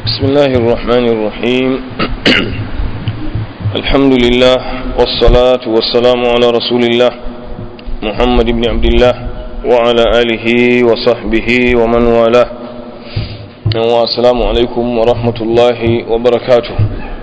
بسم الله الرحمن الرحيم الحمد لله والصلاة والسلام على رسول الله محمد بن عبد الله وعلى آله وصحبه ومن والاه والسلام عليكم ورحمة الله وبركاته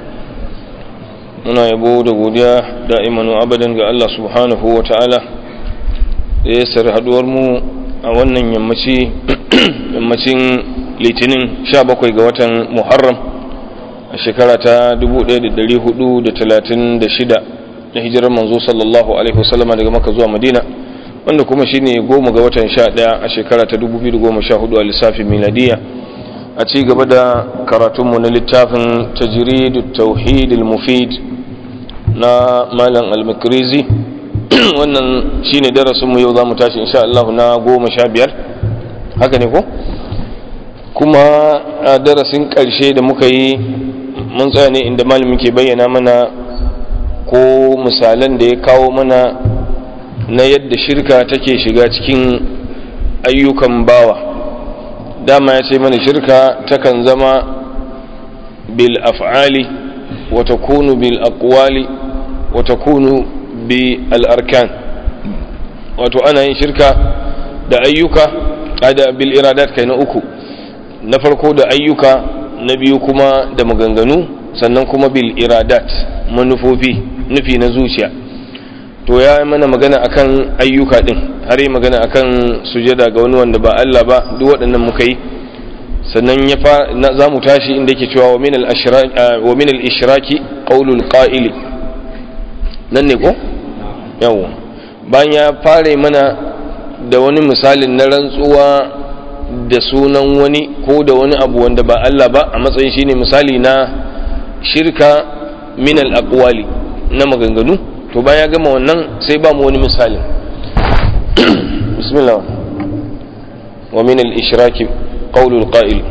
muna yabo da godiya da'iman wa abadan ga Allah subhanahu wa ta'ala da ya sar haduwar mu a wannan yammaci yammacin litinin 17 ga watan muharram a shekara ta 1436 na hijirar manzo sallallahu alaihi wasallama daga maka zuwa madina wanda kuma shine goma ga watan 11 a shekara ta 2014 a lissafin miladiya a ci gaba da karatunmu na littafin tajridu tauhid al-mufid na malam al-makrizi wannan shine darasinmu yau za mu tashi insha Allah na goma sha biyar haka ne ko kuma a darasin ƙarshe da muka yi mun tsaya ne inda malamin ke bayyana mana ko misalan da ya kawo mana na yadda shirka take shiga cikin ayyukan bawa dama ya ce mana shirka takan zama bil af'ali wa takunu bil aqwali wa takunu bil arkan wato ana yin shirka da ayyuka da bil iradat kai na uku na farko da ayyuka na biyu kuma da maganganu sannan kuma bil iradat manufofi nufi na zuciya to ya mana magana akan ayyuka din har yi magana akan sujada ga wani wanda ba Allah ba duk waɗannan muka yi sannan ya fa za mu tashi inda yake cewa wa min al-ishraki qawlul qa'ili nan ne ko yawo bayan ya fara mana da wani misalin na rantsuwa da sunan wani ko da wani abu wanda ba Allah ba a matsayin shine misali na shirka min al-aqwali na maganganu to bayan ya gama wannan sai ba mu wani misali bismillah wa min al-ishraki qawlu al-qa'il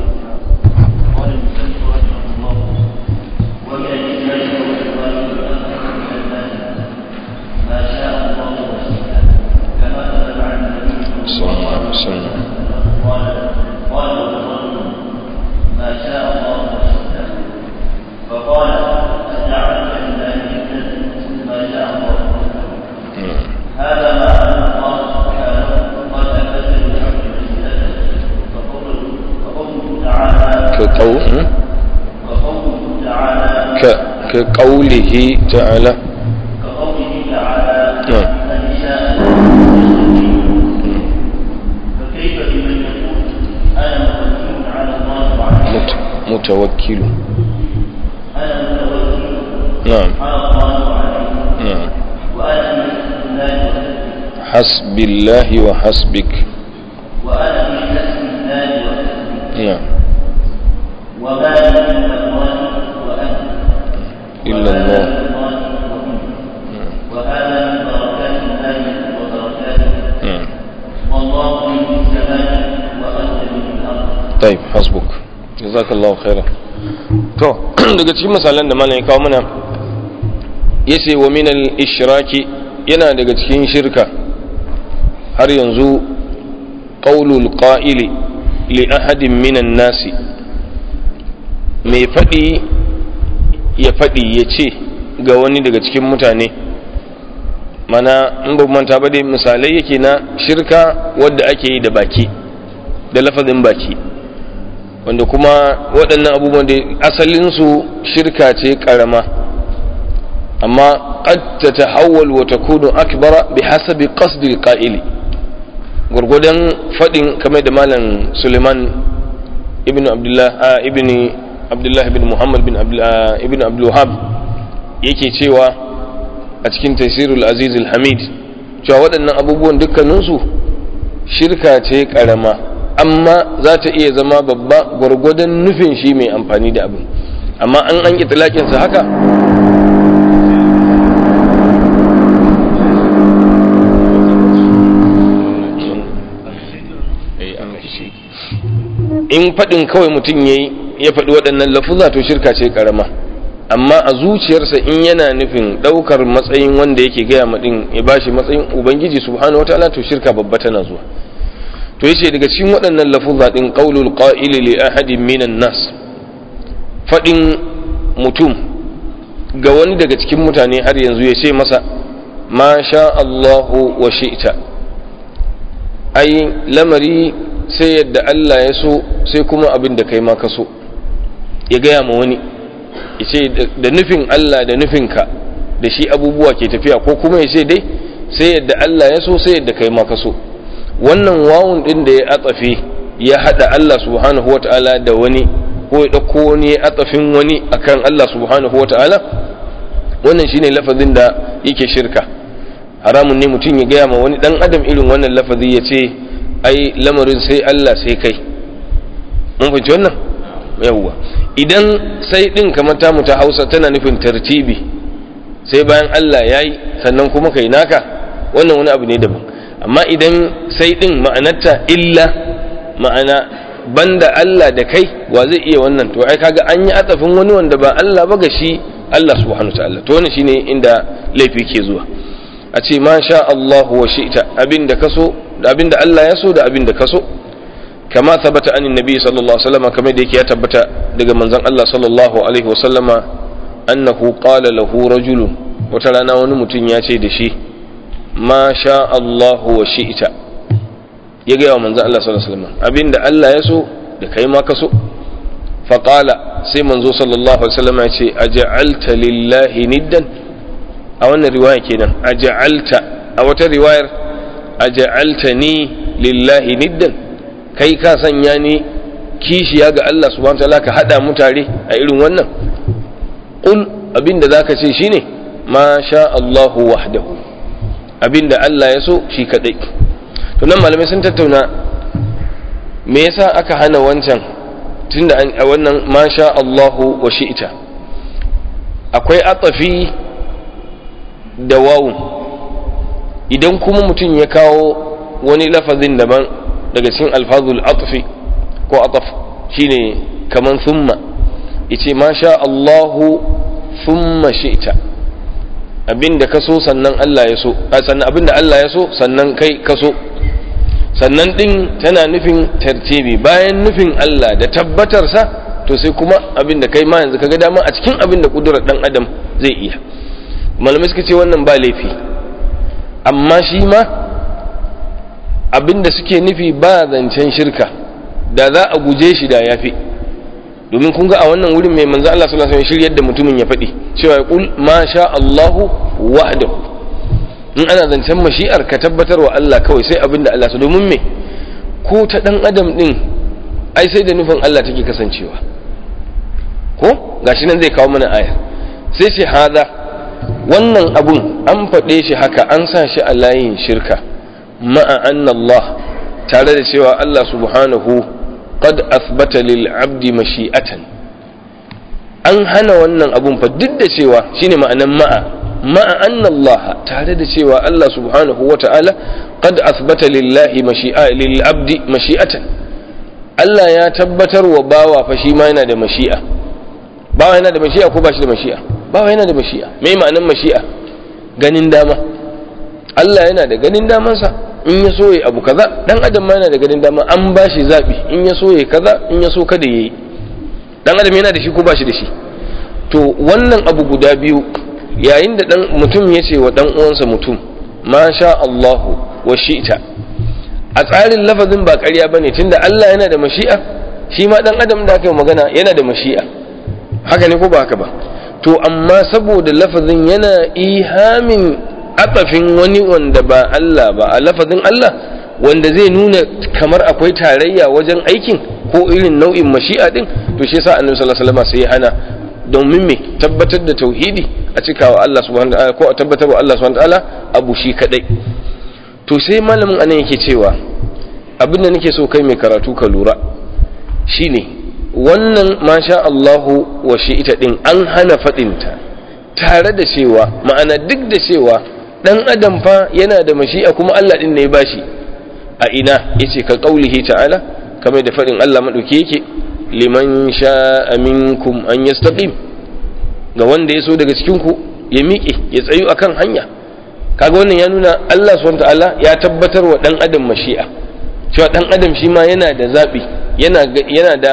كقوله تعالى كقوله تعالى نعم. من شاء فكيف بمن يقول انا متوكل على الله وعليه مت- متوكل انا متوكل نعم على الله وعليه نعم وانا في الله وحسبه حسب الله وحسبك وانا في حسب الله وحسبه نعم وما لي الا الله وانا إلا الله وهذا من بركات الله وبركاته نعم والله في السماء وانت في الارض طيب حسبك جزاك الله خيرا to daga cikin misalan da malam ya kawo mana yace wa min al-ishraki yana daga cikin shirka har yanzu qaulul qa'ili li ahadin minan nasi mai faɗi ya faɗi ya ce ga wani daga cikin mutane mana in ba manta ba dai misalai yake na shirka wadda ake yi da baki da lafazin baki wanda kuma waɗannan abubuwan da asalinsu shirka ce ƙarama amma qad tatahawwal wa takunu akbara bi hasabi qasdi al-qa'ili gurgudan fadin kamar da malam Suleiman ibn Abdullah a ibn Abdullah ibn Muhammad bin Abdullah ibn Abdul Wahhab yake cewa a cikin Tafsirul Aziz al-Hamid cewa waɗannan abubuwan dukkaninsu shirka ce ƙarama amma za ta iya zama babba gwargwadon nufin shi mai amfani da abin amma an an itilakinsa haka in faɗin kawai mutum ya yi ya faɗi waɗannan lafuza to shirka ce ƙarama amma a zuciyarsa in yana nufin ɗaukar matsayin wanda yake gaya maɗin ya bashi matsayin ubangiji subhanahu wataala to shirka babba tana zuwa to yace daga cikin waɗannan lafuzza din qaulul qa'ili li ahadin minan nas faɗin mutum ga wani daga cikin mutane har yanzu ya ce masa ma sha Allahu wa shi'ta ai lamari sai yadda Allah ya so sai kuma abin da kai ma ka so ya gaya ma wani ya ce da nufin Allah da nufinka da shi abubuwa ke tafiya ko kuma ya ce dai sai yadda Allah ya so sai yadda kai ma ka so wannan wawun din da ya atsafe ya hada Allah subhanahu wata'ala da wani ko ya dauko wani ya atsafin wani akan Allah subhanahu wata'ala wannan shine lafazin da yake shirka haramun ne mutum ya gaya ma wani dan adam irin wannan lafazi ya ce ai lamarin sai Allah sai kai mun fahimci wannan yawwa idan sai din kamar ta mu ta Hausa tana nufin tartibi sai bayan Allah yayi sannan kuma kai naka wannan wani abu ne daban amma idan sai din ma'anarta illa ma'ana banda Allah da kai wa zai iya wannan to ai kaga an yi atafin wani wanda ba Allah ba ga shi Allah subhanahu ta'ala to wannan shine inda laifi ke zuwa a ce ma sha Allah wa shi'ta abinda kaso da abinda Allah ya so da abinda kaso kama tabbata anin nabi sallallahu alaihi wasallam kamar da yake ya tabbata daga manzon Allah sallallahu alaihi wasallama annahu qala lahu rajulun wata rana wani mutum ya ce da shi ma sha Allah wa shi'ta ya gaya wa manzan Allah sallallahu alaihi wasallam abinda Allah ya so da kai ma ka so faqala sai manzo sallallahu alaihi wasallam ya ce aj'alta lillahi niddan a wannan riwaya kenan aj'alta a wata riwayar aj'alta ni lillahi niddan kai ka sanya ni kishiya ga Allah subhanahu wataala ka hada mu tare a irin wannan qul abinda zaka ce shine ma sha Allahu wahdahu abinda Allah ya so shi kadai to nan malamai sun tattauna me yasa aka hana wancan tunda a wannan masha Allahu wa shi'ita akwai atafi da wawun idan kuma mutum ya kawo wani lafazin daban daga cikin alfazul atfi ko ataf shine kaman thumma yace masha Allahu thumma shi'ta abinda ka so sannan Allah ya so sannan abinda Allah ya so sannan kai ka so sannan ɗin tana nufin tartibi bayan nufin Allah da tabbatarsa to sai kuma abin da kai ma yanzu kaga dama a cikin abin da kudurar ɗan adam zai iya malamai suka ce wannan ba laifi amma shi ma abin da suke nufi ba zancen shirka da za a guje shi da ya fi domin kun ga a wannan wurin mai manzo Allah sallallahu alaihi wasallam shiryar da mutumin ya faɗi cewa ya kul ma sha Allahu wahdahu in ana zancen mashi'ar ka tabbatar wa Allah kawai sai abin da Allah su domin me ko ta dan adam din ai sai da nufin Allah take kasancewa ko gashi nan zai kawo mana aya sai ce hada wannan abun an faɗe shi haka an sa shi a layin shirka ma'a anna Allah tare da cewa Allah subhanahu qad athbata lil abdi mashi'atan an hana wannan abun fa duk da cewa shine ma'anan ma'a ma'a anna Allah tare da cewa Allah subhanahu wa ta'ala qad athbata lillahi mashi'a lil abdi mashi'atan Allah ya tabbatar wa bawa fa shi ma yana da mashi'a bawa yana da mashi'a ko ba shi da mashi'a bawa yana da mashi'a me ma'anan mashi'a ganin dama Allah yana da ganin damansa in ya so ya abu kaza dan adam ma yana da ganin dama an ba shi zabi in ya so ya kaza in ya so kada yayi dan adam yana da shi ko ba shi da shi to wannan abu guda biyu yayin da dan mutum ya ce wa dan uwansa mutum ma sha Allahu wa shi'ta a tsarin lafazin ba ƙarya bane tunda Allah yana da mashi'a shi ma dan adam da aka yi magana yana da mashi'a haka ne ko ba haka ba to amma saboda lafazin yana ihamin atafin wani wanda ba Allah ba a lafazin Allah wanda zai nuna kamar akwai tarayya wajen aikin ko irin nau'in mashi'a din to shi yasa annabi sallallahu alaihi wasallam sai ya hana domin me tabbatar da tauhidi a cikawa Allah subhanahu wataala ko a tabbatar wa Allah subhanahu wataala abu shi kadai to sai malamin anan yake cewa abin da nake so kai mai karatu ka lura shine wannan masha Allahu wa shi'ita din an hana fadinta tare da cewa ma'ana duk da cewa dan adam fa yana da mashi'a kuma Allah din ne ya bashi a ina yace ka qaulihi ta'ala kamar da fadin Allah madauki yake liman sha'a minkum an yastaqim ga wanda ya so daga cikin ku ya miƙe ya tsayu akan hanya kaga wannan ya nuna Allah subhanahu ta'ala ya tabbatar wa dan adam mashi'a cewa dan adam shi ma yana da zabi yana yana da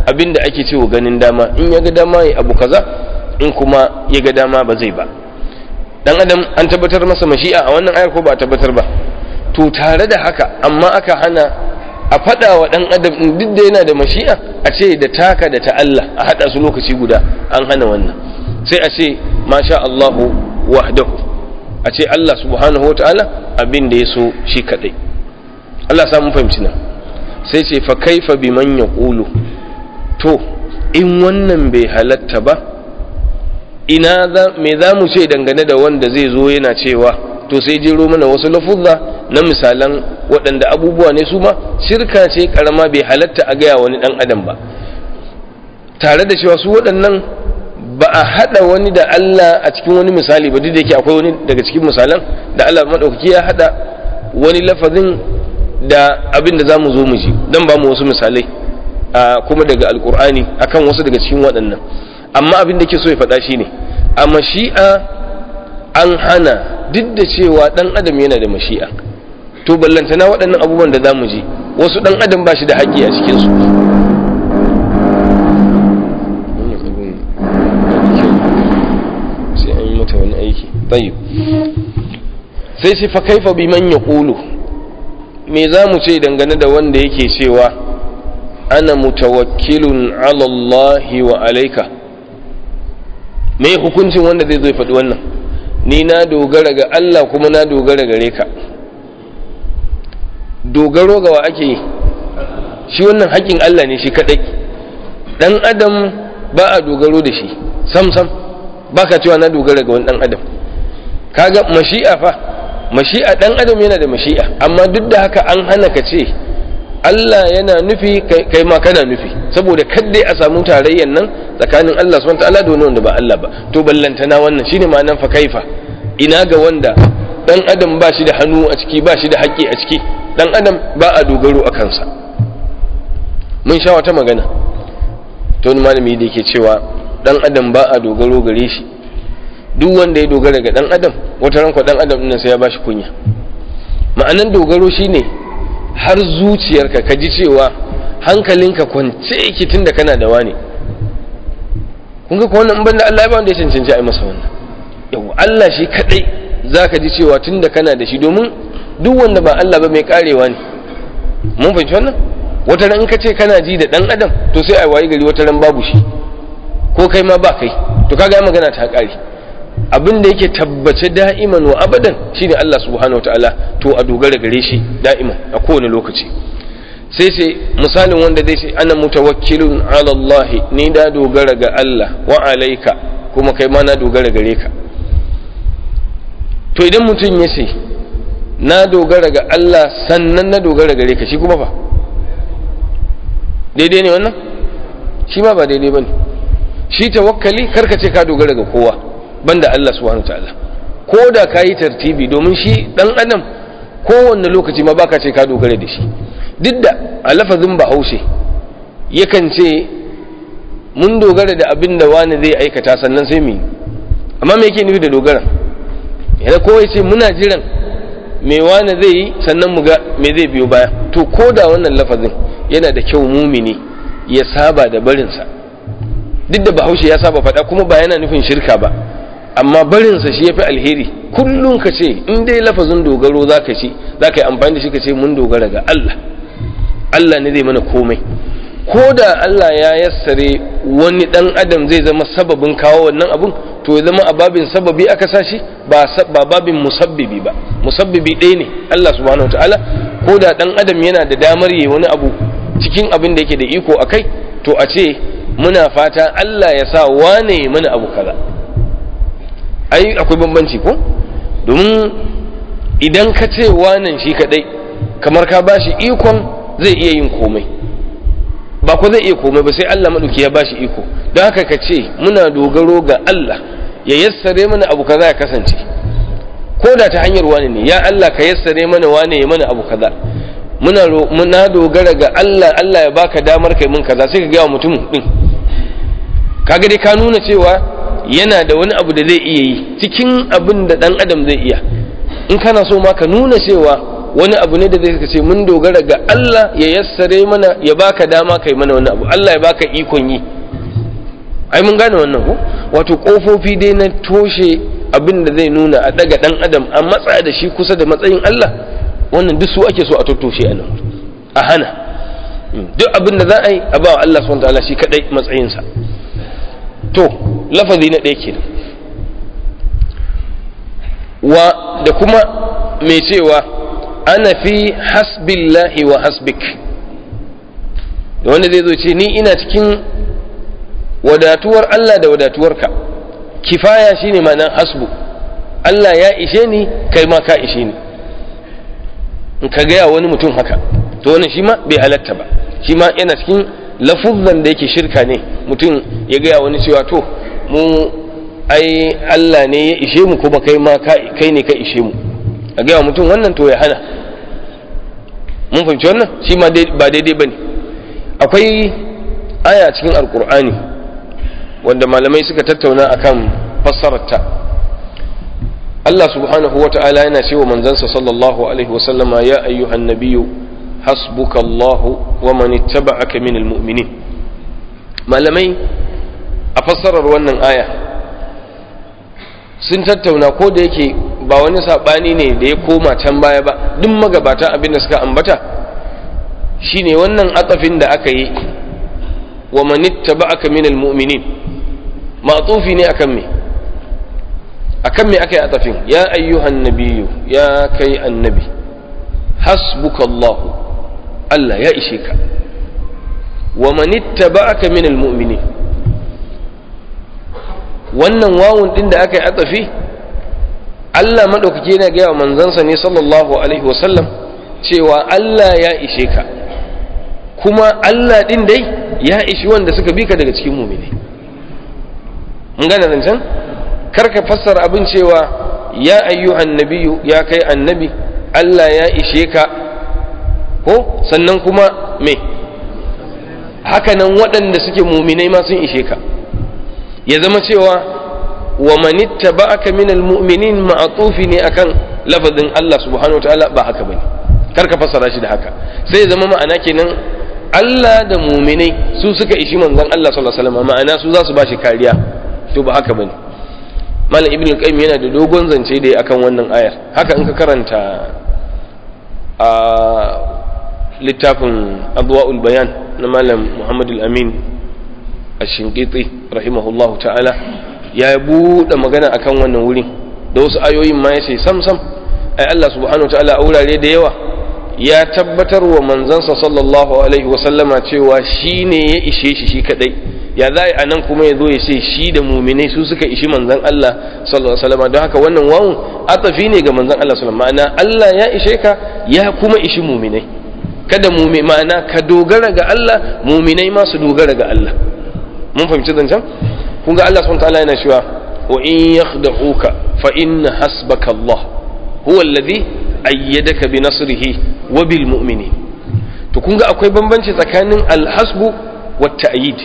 abin da ake cewa ganin dama in ya ga dama ya abu kaza in kuma ya ga dama ba zai ba dan adam an tabbatar masa mashi'a a wannan ayar ko ba a tabbatar ba to tare da haka amma aka hana a faɗa wa ɗan adam ɗin duk da yana da mashi'a a ce da taka da ta Allah a haɗa su lokaci guda an hana wannan sai a ce masha Allahu wahdahu a ce Allah subhanahu wata'ala abin da ya so shi kaɗai Allah samun fahimci nan sai ce fa kaifa bi man yaqulu to in wannan bai halatta ba ina me za mu ce dangane da wanda zai zo yana cewa to sai jero mana wasu lafuzza na misalan waɗanda abubuwa ne su ma shirka ce karama bai halatta a gaya wani ɗan adam ba tare da cewa su waɗannan ba a haɗa wani da Allah a cikin wani misali ba duk da yake akwai wani daga cikin misalan da Allah maɗaukaki ya haɗa wani lafazin da abin da za mu zo mu ji don ba mu wasu misalai kuma daga alkur'ani akan wasu daga cikin waɗannan amma abin da ke so ya faɗa shi ne a mashi'a an hana duk da cewa ɗan adam yana da mashi'a to ballantana waɗannan abubuwan da za mu ji wasu ɗan adam ba shi da haƙƙi a cikinsu sai an yi mata wani aiki tayyib sai shi fa kaifa bi man yaqulu me za mu ce dangane da wanda yake cewa ana mutawakkilun ala Allah wa alaika me hukuncin wanda zai zo ya faɗi wannan ni na dogara ga Allah kuma na dogara gare ka dogaro ga wa ake yi shi wannan haƙƙin Allah ne shi kaɗai ɗan adam ba a dogaro da shi sam sam ba ka cewa na dogara ga wani ɗan adam kaga mashi'a fa mashi'a ɗan adam yana da mashi'a amma duk da haka an hana ka ce Allah yana nufi kai ma kana nufi saboda kaddai a samu tarayyan nan tsakanin Allah subhanahu ta'ala da wanda ba Allah ba to ballantana wannan shine ma'anar fa kaifa ina ga wanda dan adam ba shi da hannu a ciki ba shi da haƙƙi a ciki dan adam ba a dogaro a kansa mun sha wata magana to wani malami da yake cewa dan adam ba a dogaro gare shi duk wanda ya dogara ga dan adam wata ranko dan adam ɗin sai ya bashi kunya ma'anan dogaro shine har zuciyarka ka ji cewa hankalinka kwance yake tunda kana da wani kun ga ko wannan banda Allah ya ba wanda ya cancanci a yi masa wannan yawa Allah shi kadai zaka ji cewa tunda kana da shi domin duk wanda ba Allah ba mai karewa ne mun fahimci wannan wata ran in ka ce kana ji da dan adam to sai ai wayi gari wata ran babu shi ko kai ma ba kai to kaga magana ta kare abin da yake tabbace da'iman wa abadan shine Allah subhanahu wataala to a dogara gare shi da'iman a kowane lokaci sai sai misalin wanda zai ce ana mutawakkilun ala Allah ni da dogara ga Allah wa alaika kuma kai ma na dogara gare ka to idan mutum ya ce na dogara ga Allah sannan na dogara gare ka shi kuma fa daidai ne wannan shi ma ba daidai bane shi tawakkali karka ce ka dogara ga kowa banda Allah subhanahu ta'ala ko da ka yi tartibi domin shi dan adam kowanne lokaci ma baka ce ka dogara da shi duk da a lafazin bahaushe yakan ce mun dogara da abin da wani zai aikata sannan sai mu amma me yake nufi da dogara yana kowai ce muna jiran me wani zai yi sannan mu ga me zai biyo baya to ko da wannan lafazin yana da kyau mumini ya saba da barinsa duk da bahaushe ya saba faɗa kuma ba yana nufin shirka ba amma barinsa shi ya fi alheri kullum ka ce in dai lafazin dogaro za ka ci za ka yi amfani da shi ka ce mun dogara ga Allah Allah ne zai mana komai ko da Allah ya yassare wani dan adam zai zama sababin kawo wannan abun to ya zama a babin sababi aka sa shi ba babin musabbibi ba musabbibi ɗaya ne Allah subhanahu wataala ko da dan adam yana da damar yi wani abu cikin abin da yake da iko a kai to a ce muna fata Allah ya sa wane mana abu kaza ai akwai bambanci ko domin idan ka ce wanan shi kadai kamar ka bashi ikon zai iya yin komai ba ko zai iya komai ba sai Allah maɗauki ya bashi iko don haka ka ce muna dogaro ga Allah ya yassare mana abu kaza ya kasance ko da ta hanyar wani ne ya Allah ka yassare mana wane ya mana abu kaza muna muna dogara ga Allah Allah ya baka damar kai mun kaza sai ka ga mutum din kaga dai ka nuna cewa yana da wani abu da zai iya yi cikin abin da dan adam zai iya in kana so ma ka nuna cewa wani abu ne da zai ce mun dogara ga Allah ya yassare mana ya baka dama kai mana wani abu Allah ya baka ikon yi ai mun gane wannan ko wato kofofi dai na toshe abin da zai nuna a daga dan adam a matsa da shi kusa da matsayin Allah wannan duk su ake so a tattoshe a nan a hana duk abin da za a yi a ba wa Allah subhanahu wataala shi kadai matsayinsa to lafazi na ɗaya kenan wa da kuma mai cewa ana fi hasbillahi wa hasbik da wanda zai zo ce ni ina cikin wadatuwar Allah da wadatuwarka kifaya shine ma'anar hasbu Allah ya ishe ni kai ma ka ishe ni in ka gaya wani mutum haka to wannan shi ma bai halatta ba shi ma yana cikin lafuzzan da yake shirka ne mutum ya gaya wani cewa to mu ai Allah ne ya ishe mu kuma kai ma kai ne ka ishe mu a gaya mutum wannan to ya hana mun fahimci wannan shi ma ba daidai ba ne akwai aya cikin alkur'ani wanda malamai suka tattauna akan fassararta Allah subhanahu wa ta'ala yana cewa manzansa sallallahu alaihi wa sallama ya ayyuhan nabiyyu hasbuka Allah wa man ittaba'aka minal mu'minin malamai a fassarar wannan aya sun tattauna ko da yake ba wani sabani ne da ya koma can baya ba duk magabata abin da suka ambata shine wannan atafin da aka yi wa man ittaba'aka minal mu'minin ma'tufi ne akan me akan me aka yi atafin ya ayyuhan nabiyyu ya kai annabi hasbuka Allah Allah ya ishe ka wa man ittaba'aka minal mu'minin wannan wawun din da aka yi atafi Allah madaukake yana ga manzansa ne sallallahu alaihi wasallam cewa Allah ya ishe ka kuma Allah din dai ya ishi wanda suka bi ka daga cikin mu'mini mun gane zancen karka fassara abin cewa ya ayyuhan nabiyyu ya kai annabi Allah ya ishe ka ko sannan kuma me hakanan waɗanda suke muminai ma sun ishe ka ya zama cewa wa manitta ba'aka minal mu'minin ma'atufi ne akan lafazin Allah subhanahu wataala ba haka bane karka fassara shi da haka sai ya zama ma'ana kenan Allah da muminai su suka ishi manzon Allah sallallahu alaihi wasallam ma'ana su za su bashi kariya to ba haka bane malam ibn al-qayyim yana da dogon zance da akan wannan ayar haka in ka karanta a littafin adwa'ul bayan na malam muhammad al-amin ash-shinqiti rahimahullahu ta'ala ya buɗe magana akan wannan wurin da wasu ayoyin ma yace sam sam ai Allah subhanahu wa ta'ala a wurare da yawa ya tabbatar wa manzansa sallallahu alaihi wa sallama cewa shine ya ishe shi shi kadai ya za a nan kuma ya zo ya ce shi da muminai su suka ishi manzan Allah sallallahu alaihi wasallam don haka wannan wawun atafi ne ga manzan Allah sallallahu alaihi ma'ana Allah ya ishe ka ya kuma ishi muminai kada mumi ma'ana ka dogara ga Allah muminai ma su dogara ga Allah mun fahimci zancen kun ga Allah subhanahu ta'ala yana cewa wa in yakhda'uka fa inna hasbaka Allah huwa alladhi ayyadaka bi nasrihi wa bil mu'minin to kun ga akwai bambanci tsakanin al-hasbu wa ta'yid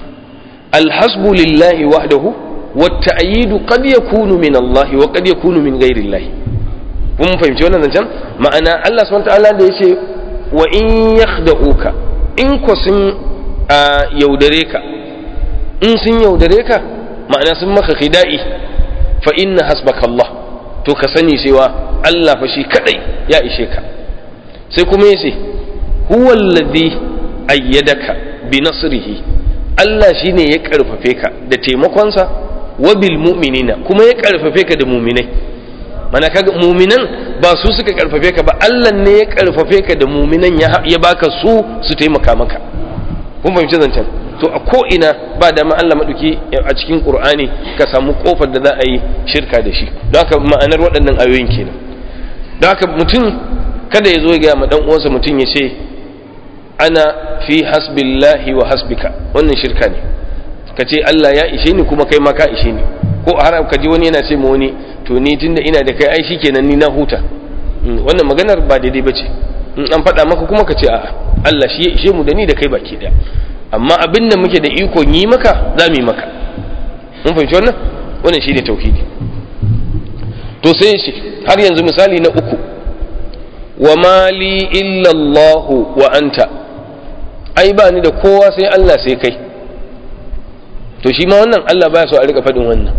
الحسب لله وحده والتأييد قد يكون من الله وقد يكون من غير الله kun fahimci wannan zancen ma'ana Allah subhanahu ta'ala da yace wa in yakhda'uka in ko sun yaudare ka in sun yaudare ka ma'ana sun maka khida'i fa inna hasbaka Allah to ka sani cewa Allah fa shi kadai ya ishe ka sai kuma yace huwa alladhi ayyadaka bi nasrihi Allah shi ne ya ƙarfafe ka da taimakonsa wa bil mu'minina kuma ya ƙarfafe ka da muminai mana kaga muminan ba su suka ƙarfafe ka ba Allah ne ya ƙarfafe ka da muminan ya baka su su taimaka maka kun fahimci zancen to a ko ina ba da ma Allah maduki a cikin Qur'ani ka samu kofar da za a yi shirka da shi don haka ma'anar waɗannan ayoyin kenan don haka mutum kada ya zo ya ga ma dan uwansa mutum ya ce ana fi hasbillahi wa hasbika wannan shirka ne ka ce Allah ya ishe ni kuma kai ma ka ishe ni ko har ka ji wani yana ce ma wani to ni tunda ina da kai ai shikenan ni na huta wannan maganar ba daidai bace in an faɗa maka kuma ka ce a'a Allah shi ya ishe mu da ni da kai baki daya amma abin da muke da ikon yi maka za mu yi maka mun fahimci wannan wannan shine tauhidi to sai shi har yanzu misali na uku wa mali illallahu wa anta ai ba ni da kowa sai Allah sai kai to shi ma wannan Allah baya so a rika faɗin wannan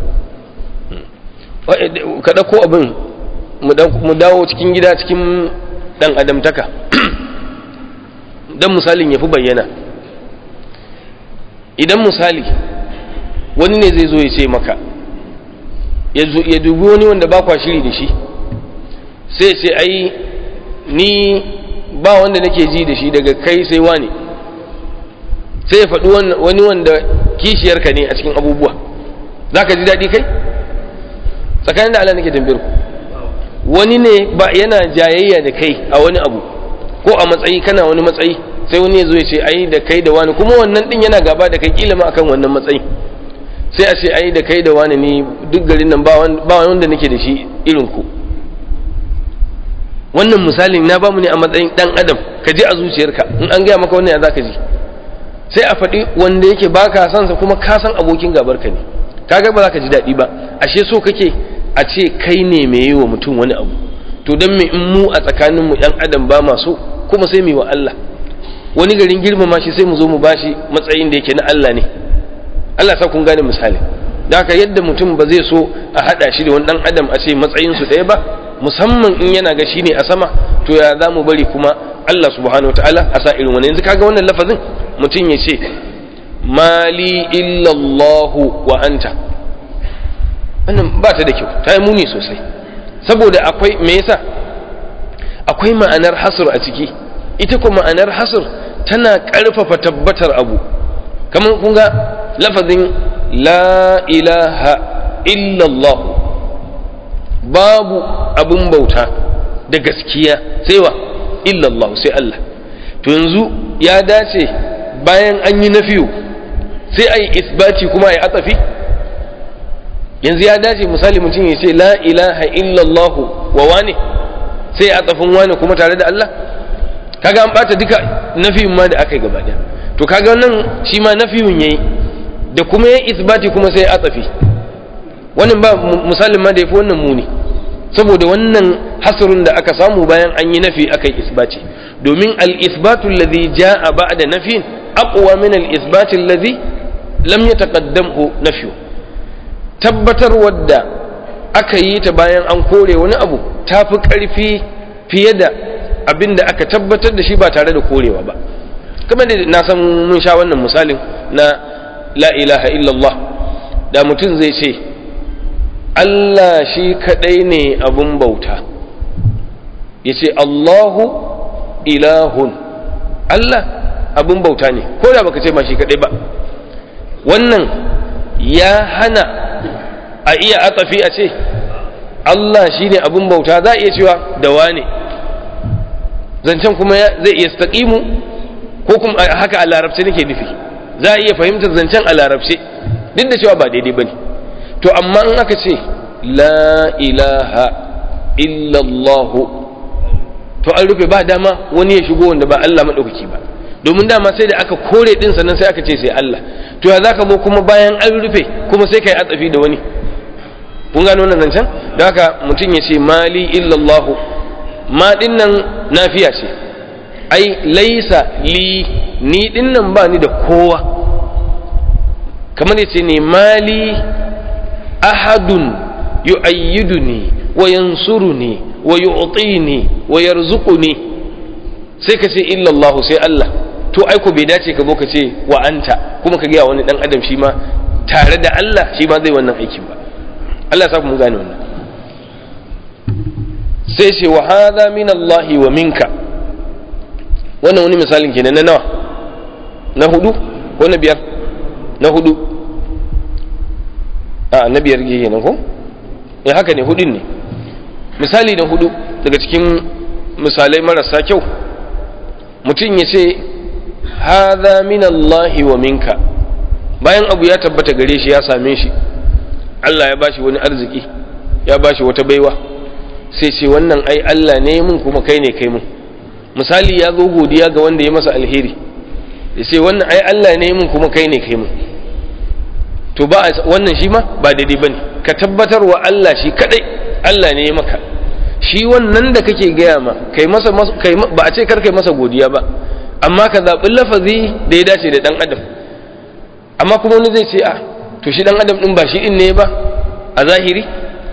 ka ɗauko abin mu dawo cikin gida cikin ɗan adamtaka don misalin ya fi bayyana idan misali wani ne zai zo ya ce maka ya dubi wani wanda ba kwa shiri da shi sai ce ai ni ba wanda nake ji da shi daga kai sai wani sai ya faɗi wani wanda kishiyarka ne a cikin abubuwa za ka ji daɗi kai tsakanin da Allah nake tambayar ku wani ne ba yana jayayya da kai a wani abu ko a matsayi kana wani matsayi sai wani ya zo ya ce ai da kai da wani kuma wannan din yana gaba da kai kila ma akan wannan matsayi sai a ce ai da kai da wani ne duk garin nan ba wanda nake da shi irin ku wannan misalin na bamu ne a matsayin dan adam ka ji a zuciyarka in an gaya maka wannan ya zaka ji sai a faɗi wanda yake baka san sa kuma ka san abokin gabar ka ne kaga ba za ka ji daɗi ba ashe so kake a ce kai ne mai yi wa mutum wani abu to don me in mu a tsakanin mu ɗan adam ba ma so kuma sai mu wa Allah wani garin girmama shi sai mu zo mu bashi matsayin da yake na Allah ne Allah sa kun gane misali da haka yadda mutum ba zai so a haɗa shi da wani ɗan adam a ce matsayin su ɗaya ba musamman in yana ga shi ne a sama to ya za mu bari kuma Allah subhanahu wataala a sa irin wani yanzu kaga wannan lafazin mutum ya ce mali illallahu wa anta wannan ba ta da kyau ta yi muni sosai saboda akwai me yasa akwai ma'anar hasr a ciki ita ko ma'anar hasr tana ƙarfafa tabbatar abu kamar kun ga lafazin la ilaha illallah babu abin bauta da gaskiya sai wa illallah sai Allah to yanzu ya dace bayan an yi nafiyu sai a yi isbati kuma a yi atafi yanzu ya dace misali mutum ya ce la ilaha illallah wa wane sai a tsafin wane kuma tare da Allah kaga an bata duka nafiyin ma da aka yi gaba to kaga nan shi ma nafiyun yayi da kuma ya isbati kuma sai a tsafi wannan ba misalin ma da yafi wannan muni saboda wannan hasrun da aka samu bayan an yi nafi aka yi isbati domin al-isbatu alladhi jaa ba'da nafin aqwa min al-isbati alladhi lam yataqaddamhu nafyu tabbatar wadda aka yi ta bayan an kore wani abu ta fi ƙarfi fiye da abin da aka tabbatar da shi ba tare da korewa ba kamar da na san mun sha wannan misalin na la ilaha illallah da mutum zai ce Allah shi kaɗai ne abin bauta ya ce Allahu ilahun Allah abin bauta ne ko da baka ce ma shi kaɗai ba wannan ya hana a iya atafi a ce Allah shi ne abin bauta za a iya cewa da wane zancen kuma zai iya staƙimu ko kuma haka a larabce nake nufi za a iya fahimtar zancen a larabce duk da cewa ba daidai ba ne to amma in aka ce la ilaha illallahu to an rufe ba dama wani ya shigo wanda ba Allah maɗaukaki ba domin dama sai da aka kore ɗin sannan sai aka ce sai Allah to ya za ka zo kuma bayan an rufe kuma sai ka yi atsafi da wani kun gano wannan zancen da haka mutum ya ce mali illallahu ma din nan nafiya ce ai laisa li ni din nan ba ni da kowa kamar ya ce ne mali ahadun yu'ayyiduni wa yansuruni wa yu'tini wa yarzuquni sai ka ce illallahu sai Allah to ai ko bai dace ka zo ka ce wa anta kuma ka ga wani dan adam shi ma tare da Allah shi ma zai wannan aikin ba Allah ya sa mun gane wannan sai ce wa hadha min Allah wa minka wannan wani misalin kenan na nawa na hudu ko na biyar na hudu a na biyar ke kenan ko eh haka ne hudun ne misali na hudu daga cikin misalai marasa kyau mutum ya ce hadha min Allah wa minka bayan abu ya tabbata gare shi ya same shi Allah ya bashi wani arziki ya bashi wata baiwa sai ce wannan ai Allah ne mun kuma kai ne kai mun misali ya zo godiya ga wanda ya masa alheri ya ce wannan ai Allah ne mun kuma kai ne kai mun to ba wannan shi ma ba daidai bane ka tabbatar wa Allah shi kadai Allah ne ya maka shi wannan da kake gaya ma kai masa kai ba a ce kar kai masa godiya ba amma ka zaɓi lafazi da ya dace da ɗan adam amma kuma wani zai ce a to shi ɗan adam ɗin ba shi ɗin ne ba a zahiri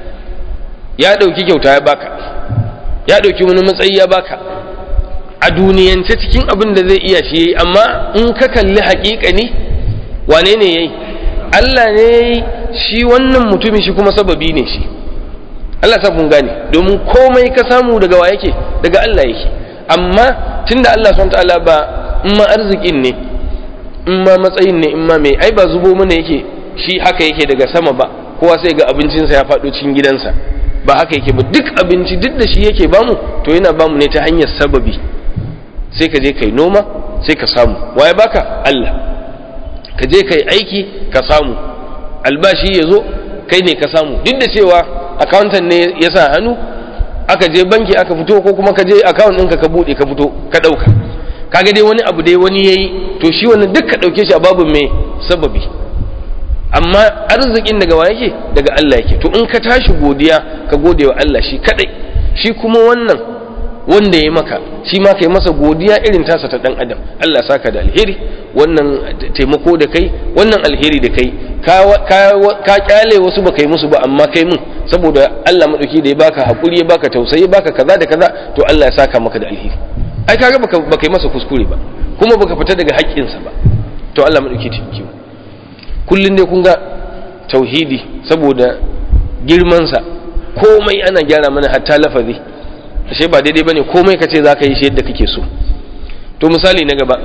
ya ɗauki kyauta ya baka ya ɗauki wani matsayi ya baka a duniyance cikin abin da zai iya shi yayi amma in ka kalli haƙiƙa ne wane ne yayi Allah ne yayi shi wannan mutumin shi kuma sababi ne shi Allah sa kun gane domin komai ka samu daga wa yake daga Allah yake amma tunda Allah subhanahu ta'ala ba in ma arzikin ne in ma matsayin ne in ma mai ai ba zubo mana yake shi haka yake daga sama ba kowa sai ga abincinsa ya faɗo cikin gidansa ba haka yake ba duk abinci duk da shi yake bamu to yana bamu ne ta hanyar sababi sai ka je kai noma sai ka samu waye baka Allah ka je kai aiki ka samu albashi ya zo kai ne ka samu duk da cewa accountant ne ya sa hannu aka je banki aka fito ko kuma ka je account ɗinka ka buɗe ka fito ka ɗauka kaga dai wani abu dai wani yayi to shi wannan duk ka ɗauke shi a babin mai sababi amma arzikin daga wa yake daga Allah yake to in ka tashi godiya ka gode wa Allah shi kadai shi kuma wannan wanda ya maka shi ma kai masa godiya irin tasa ta dan adam Allah saka da alheri wannan taimako da kai wannan alheri da kai ka kyale wasu ba kai musu ba amma kai mun saboda Allah madauki da ya baka hakuri ya baka tausayi ya baka kaza da kaza to Allah ya saka maka da alheri ai kaga baka baka yi masa kuskure ba kuma baka fita daga haƙƙinsa ba to Allah madauki taimake mu kullun dai kun ga tauhidi saboda girmansa komai ana gyara mana hatta lafazi ashe ba daidai bane komai ka ce za ka yi shi yadda kake so to misali na gaba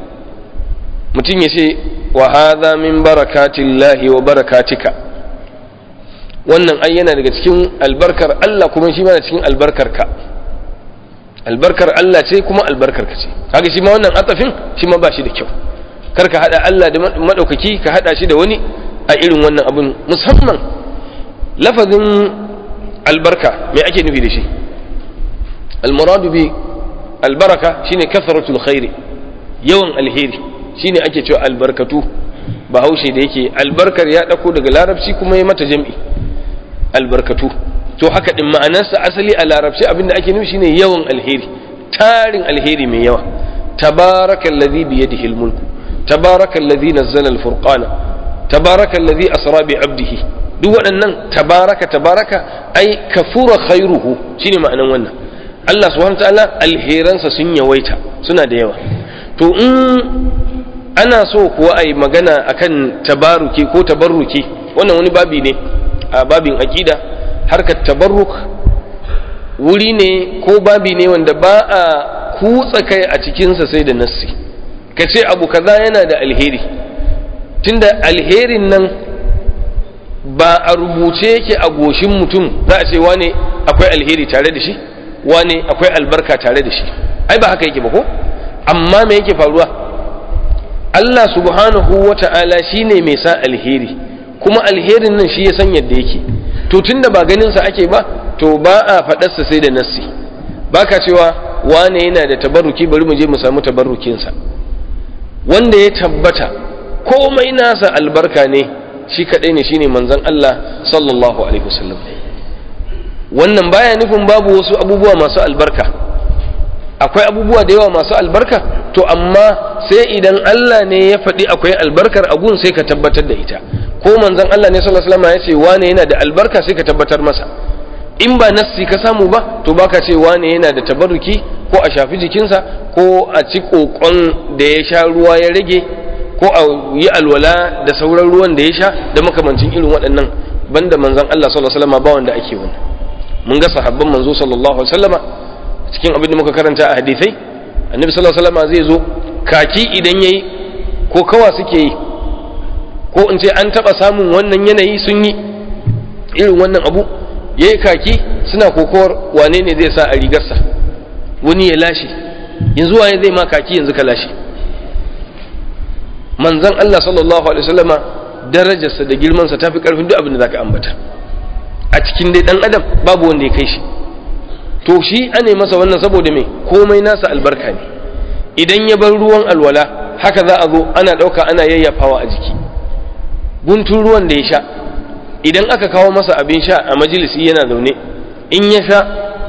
mutum ya ce wa hadha min barakatillahi wa barakatika wannan ai yana daga cikin albarkar Allah kuma shi mana cikin albarkar ka albarkar Allah ce kuma albarkar ka ce kaga shi ma wannan atafin shi ma ba shi da kyau kar ka hada Allah da madaukaki ka hada shi da wani a irin wannan abun musamman lafazin albarka me ake nufi da shi almuradu bi albaraka shine kasratul khairi yawan alheri shine ake cewa albarkatu bahaushe da yake albarkar ya dauko daga larabci kuma ya mata jam'i albarkatu to haka din ma'anarsa asali a larabci abinda ake nufi shine yawan alheri tarin alheri mai yawa tabarakallazi bi yadihi almulku tabarakallazi nazzala alfurqana tabarakallazi asra bi abdihi duk waɗannan tabaraka tabaraka ai kafura khairuhu shine ma'anan wannan Allah subhanahu ta'ala alheransa sun yawaita suna da yawa to in ana so kuwa ai magana akan tabaruki ko tabarruki wannan wani babi ne a babin aqida harkar tabarruk wuri ne ko babi ne wanda ba a kutsa kai a cikinsa sai da nassi ka ce abu kaza yana da alheri tunda alherin nan ba a rubuce yake a goshin mutum za a ce wane akwai alheri tare da shi wane akwai albarka tare da shi ai ba haka yake ba ko amma me yake faruwa Allah subhanahu wa ta'ala shi ne mai sa alheri kuma alherin nan shi ya san yadda yake to tunda ba ganin sa ake ba to ba a faɗarsa sai da nassi ba ka cewa wane yana da tabarruki bari mu je mu samu tabarrukinsa wanda ya tabbata komai nasa albarka ne shi kaɗai ne shine manzon Allah sallallahu alaihi wasallam wannan baya nufin babu wasu abubuwa masu albarka akwai abubuwa da yawa masu albarka to amma sai idan Allah ne ya faɗi akwai albarkar agun sai ka tabbatar da ita ko manzon Allah ne sallallahu alaihi wasallam ya ce wane yana da albarka sai ka tabbatar masa in ba nassi ka samu ba to baka ce wane yana da tabarruki ko a shafi jikinsa ko a ci kokon da ya sha ruwa ya rage ko a yi alwala da sauran ruwan da ya sha da makamancin irin waɗannan banda manzon Allah sallallahu alaihi wasallam ba wanda ake wannan mun ga sahabban manzo sallallahu alaihi wasallama cikin abin da muka karanta a hadisai annabi sallallahu alaihi wasallama zai zo kaki idan yayi ko kawa suke yi ko in ce an taba samun wannan yanayi sun yi irin wannan abu yayi kaki suna kokowar wane ne zai sa a rigarsa wani ya lashe yanzu waye zai ma kaki yanzu ka lashe manzon Allah sallallahu alaihi wasallama darajarsa da girmansa tafi karfin duk abin da zaka ambata a cikin dai dan adam babu wanda ya kai shi to shi ane masa wannan saboda me komai nasa albarka ne idan ya bar ruwan alwala haka za a zo ana ɗauka ana yayyafawa a jiki guntun ruwan da ya sha idan aka kawo masa abin sha a majalisi yana zaune in ya sha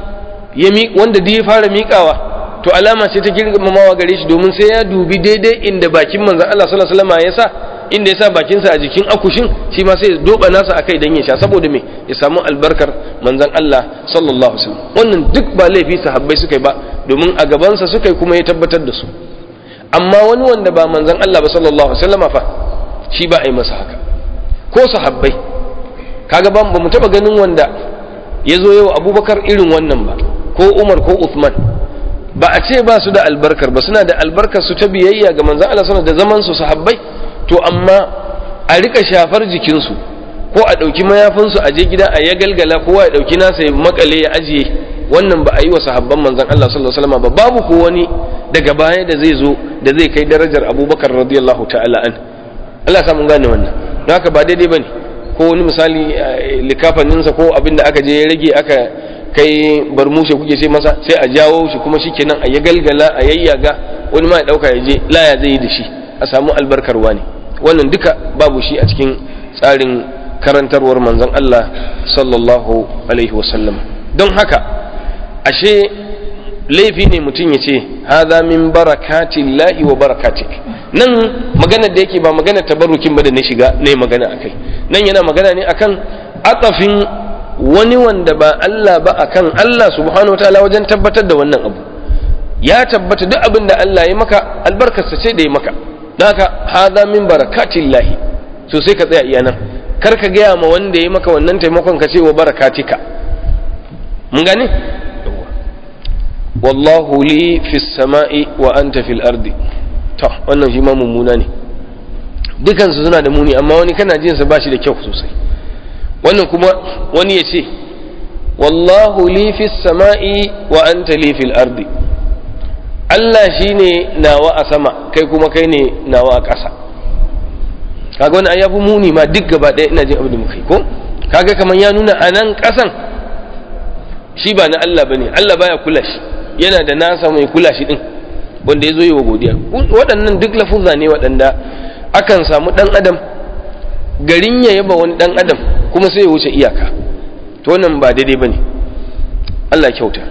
ya mi wanda duk ya fara miƙawa to alama ce ta girmamawa gare shi domin sai ya dubi daidai inda bakin manzon Allah sallallahu alaihi wasallam ya sa inda ya sa bakinsa a jikin akushin shi ma sai ya doba nasa akai dan ya sha saboda me ya samu albarkar manzon Allah sallallahu alaihi wasallam wannan duk ba laifi sahabbai suka yi ba domin a gabansa suka yi kuma ya tabbatar da su amma wani wanda ba manzon Allah ba sallallahu alaihi wasallam fa shi ba a yi masa haka ko sahabbai kaga ba mu taba ganin wanda ya zo yau abubakar irin wannan ba ko umar ko uthman ba a ce ba su da albarkar ba suna da albarkar su ta biyayya ga manzon Allah sallallahu da zaman su sahabbai to amma a rika shafar jikinsu ko a ɗauki mayafinsu a je gida a ya galgala kowa ya ɗauki nasa ya makale ya ajiye wannan ba a yi wa sahabban manzon Allah sallallahu alaihi wasallam ba babu ko wani daga baya da zai zo da zai kai darajar Abubakar radiyallahu ta'ala an Allah sa mun gane wannan don haka ba daidai bane ko wani misali likafaninsa ko abin da aka je ya rage aka kai barmushe kuke sai masa sai a jawo shi kuma shikenan a ya galgala a yayyaga wani ma ya dauka ya je laya zai yi da shi a samu albarkarwa ne wannan duka babu shi a cikin tsarin karantarwar manzon Allah sallallahu alaihi wasallam don haka ashe laifi ne mutum ya ce haza min barakatillahi wa barakatik nan magana da yake ba magana tabarrukin ba da na shiga ne magana akai nan yana magana ne akan atafin wani wanda ba Allah ba akan Allah subhanahu wataala wajen tabbatar da wannan abu ya tabbata duk abin da Allah ya maka albarkarsa ce da ya maka don haka haza min barakatillahi to sai ka tsaya iya nan kar ka gaya ma wanda ya maka wannan taimakon ka ce wa barakatika mun gane wallahu li fi sama'i wa anta fil ardi to wannan shi ma mummuna ne dukansu suna da muni amma wani kana jin sa bashi da kyau sosai wannan kuma wani ya ce wallahu li fi sama'i wa anta li fil ardi Allah shine nawa a sama kai kuma kai ne nawa a ƙasa kaga wani ayyafu muni ma duk gaba ɗaya ina jin abin da muka yi ko kaga kamar ya nuna a nan ƙasan shi ba na Allah bane Allah baya kula shi yana da nasa mai kula shi din wanda ya zo yi wa godiya waɗannan duk lafuzza ne waɗanda akan samu ɗan adam garin ya yaba wani ɗan adam kuma sai ya wuce iyaka to wannan ba daidai bane Allah kyauta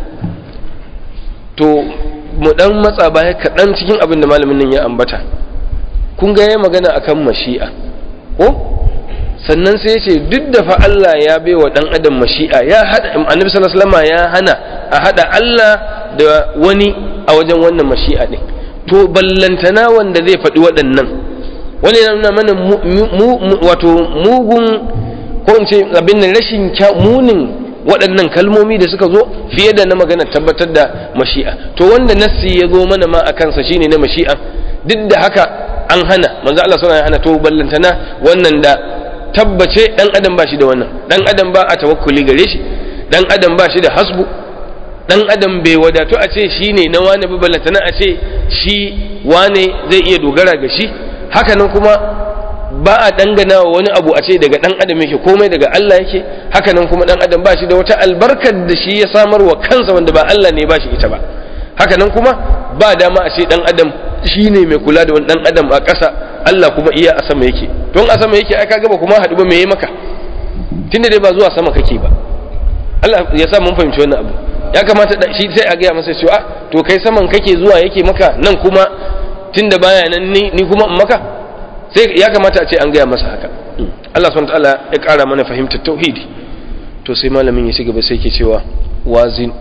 to mu ɗan matsa baya kaɗan cikin abin da malamin nan ya ambata kun ga ya magana akan mashi'a ko sannan sai ya ce duk da fa Allah ya bai wa ɗan adam mashi'a ya hada annabi sallallahu alaihi wasallam ya hana a hada Allah da wani a wajen wannan mashi'a ne to ballantana wanda zai faɗi waɗannan wani yana nuna mana wato mugun ko in ce abin nan rashin munin waɗannan kalmomi da suka zo fiye da na magana tabbatar da mashi'a to wanda nassi ya zo mana ma a kansa shine na mashi'a duk da haka an hana manzo Allah sallallahu alaihi hana to ballantana wannan da tabbace dan adam ba shi da wannan dan adam ba a tawakkuli gare shi dan adam ba shi da hasbu dan adam bai wadatu a ce shine na wane ba ballantana a ce shi wane zai iya dogara ga shi hakanan kuma ba a dangana wa wani abu a ce daga dan adam yake komai daga Allah yake hakanan kuma dan adam ba shi da wata albarkar da shi ya samar wa kansa wanda ba Allah ne ba shi ita ba hakanan kuma ba dama a ce dan adam shi ne mai kula da wani dan adam a ƙasa Allah kuma iya a sama yake don a sama yake ai kaga ba kuma haɗu ba me maka tunda dai ba zuwa sama kake ba Allah ya sa mun fahimci wannan abu ya kamata shi sai a gaya masa cewa to kai saman kake zuwa yake maka nan kuma tunda baya nan ni ni kuma in maka sai ya kamata a ce an gaya masa haka Allah subhanahu ta'ala ya ƙara mana fahimtar tauhidi to sai malamin ya ci gaba sai ke cewa wazin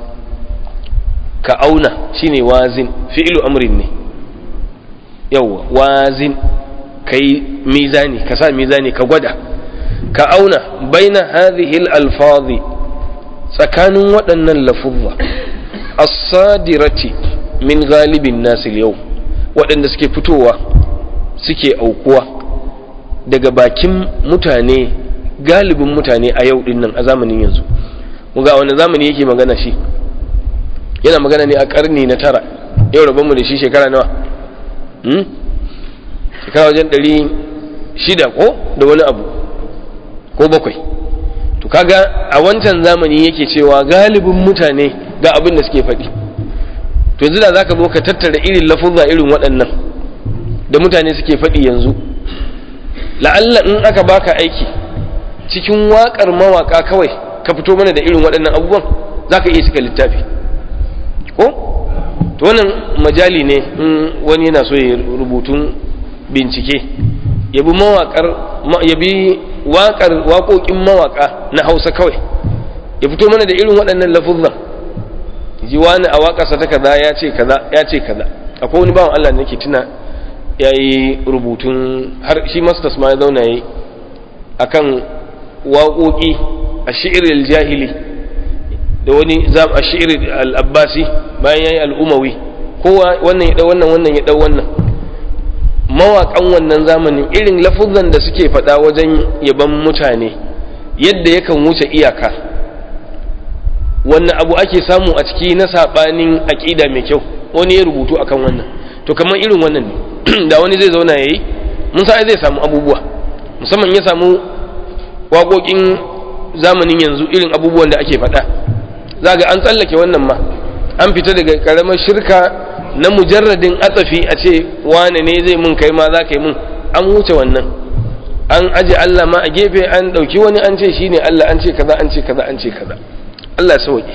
ka auna shine wazin fi'lu amrin ne yawwa wazin kai mizani ka sa mizani ka gwada ka auna baina hadhihi al-alfazi tsakanin waɗannan lafuzza as-sadirati min galibin nasil yau waɗanda suke fitowa suke aukuwa daga bakin mutane galibin mutane a yau dinnan a zamanin yanzu ga wani zamani yake magana shi yana magana ne a karni na tara yau rabonmu da shi shekara nawa shekara wajen ɗari shida ko da wani abu ko bakwai to kaga a wancan zamani yake cewa galibin mutane ga abin da suke faɗi to yanzu da zaka zo ka tattara irin lafuzza irin waɗannan da mutane suke faɗi yanzu la'alla in aka baka aiki cikin waƙar mawaƙa kawai ka fito mana da irin waɗannan abubuwan zaka iya cika littafi to wannan majali ne in wani yana so ya rubutun bincike ya bi mawaƙar ya bi waƙar waƙoƙin mawaƙa na hausa kawai ya fito mana da irin waɗannan lafuzan ji wani a waƙarsa ta kaza ya ce kaza ya ce kaza akwai wani bawan Allah da nake tuna ya yi rubutun har shi masters ma ya zauna yi akan waƙoƙi a shi'iril jahili da wani zam a shi'iril al-abbasi bayan ya yi al'umawi kowa wannan ya ɗau wannan wannan ya ɗau wannan mawaƙan wannan zamanin irin lafuzan da suke faɗa wajen yaban mutane yadda yakan wuce iyaka wannan abu ake samu a ciki na saɓanin aƙida mai kyau wani ya rubutu akan wannan to kamar irin wannan ne da wani zai zauna ya yi mun sa zai samu abubuwa musamman ya samu waƙoƙin zamanin yanzu irin abubuwan da ake faɗa za ga an tsallake wannan ma an fita daga ƙaramar shirka na mujarradin atsafi a ce wane ne zai mun kai ma za ka yi mun an wuce wannan an aje Allah ma a gefe an ɗauki wani an ce shi ne Allah an ce kaza an ce kaza an ce kaza Allah sauƙi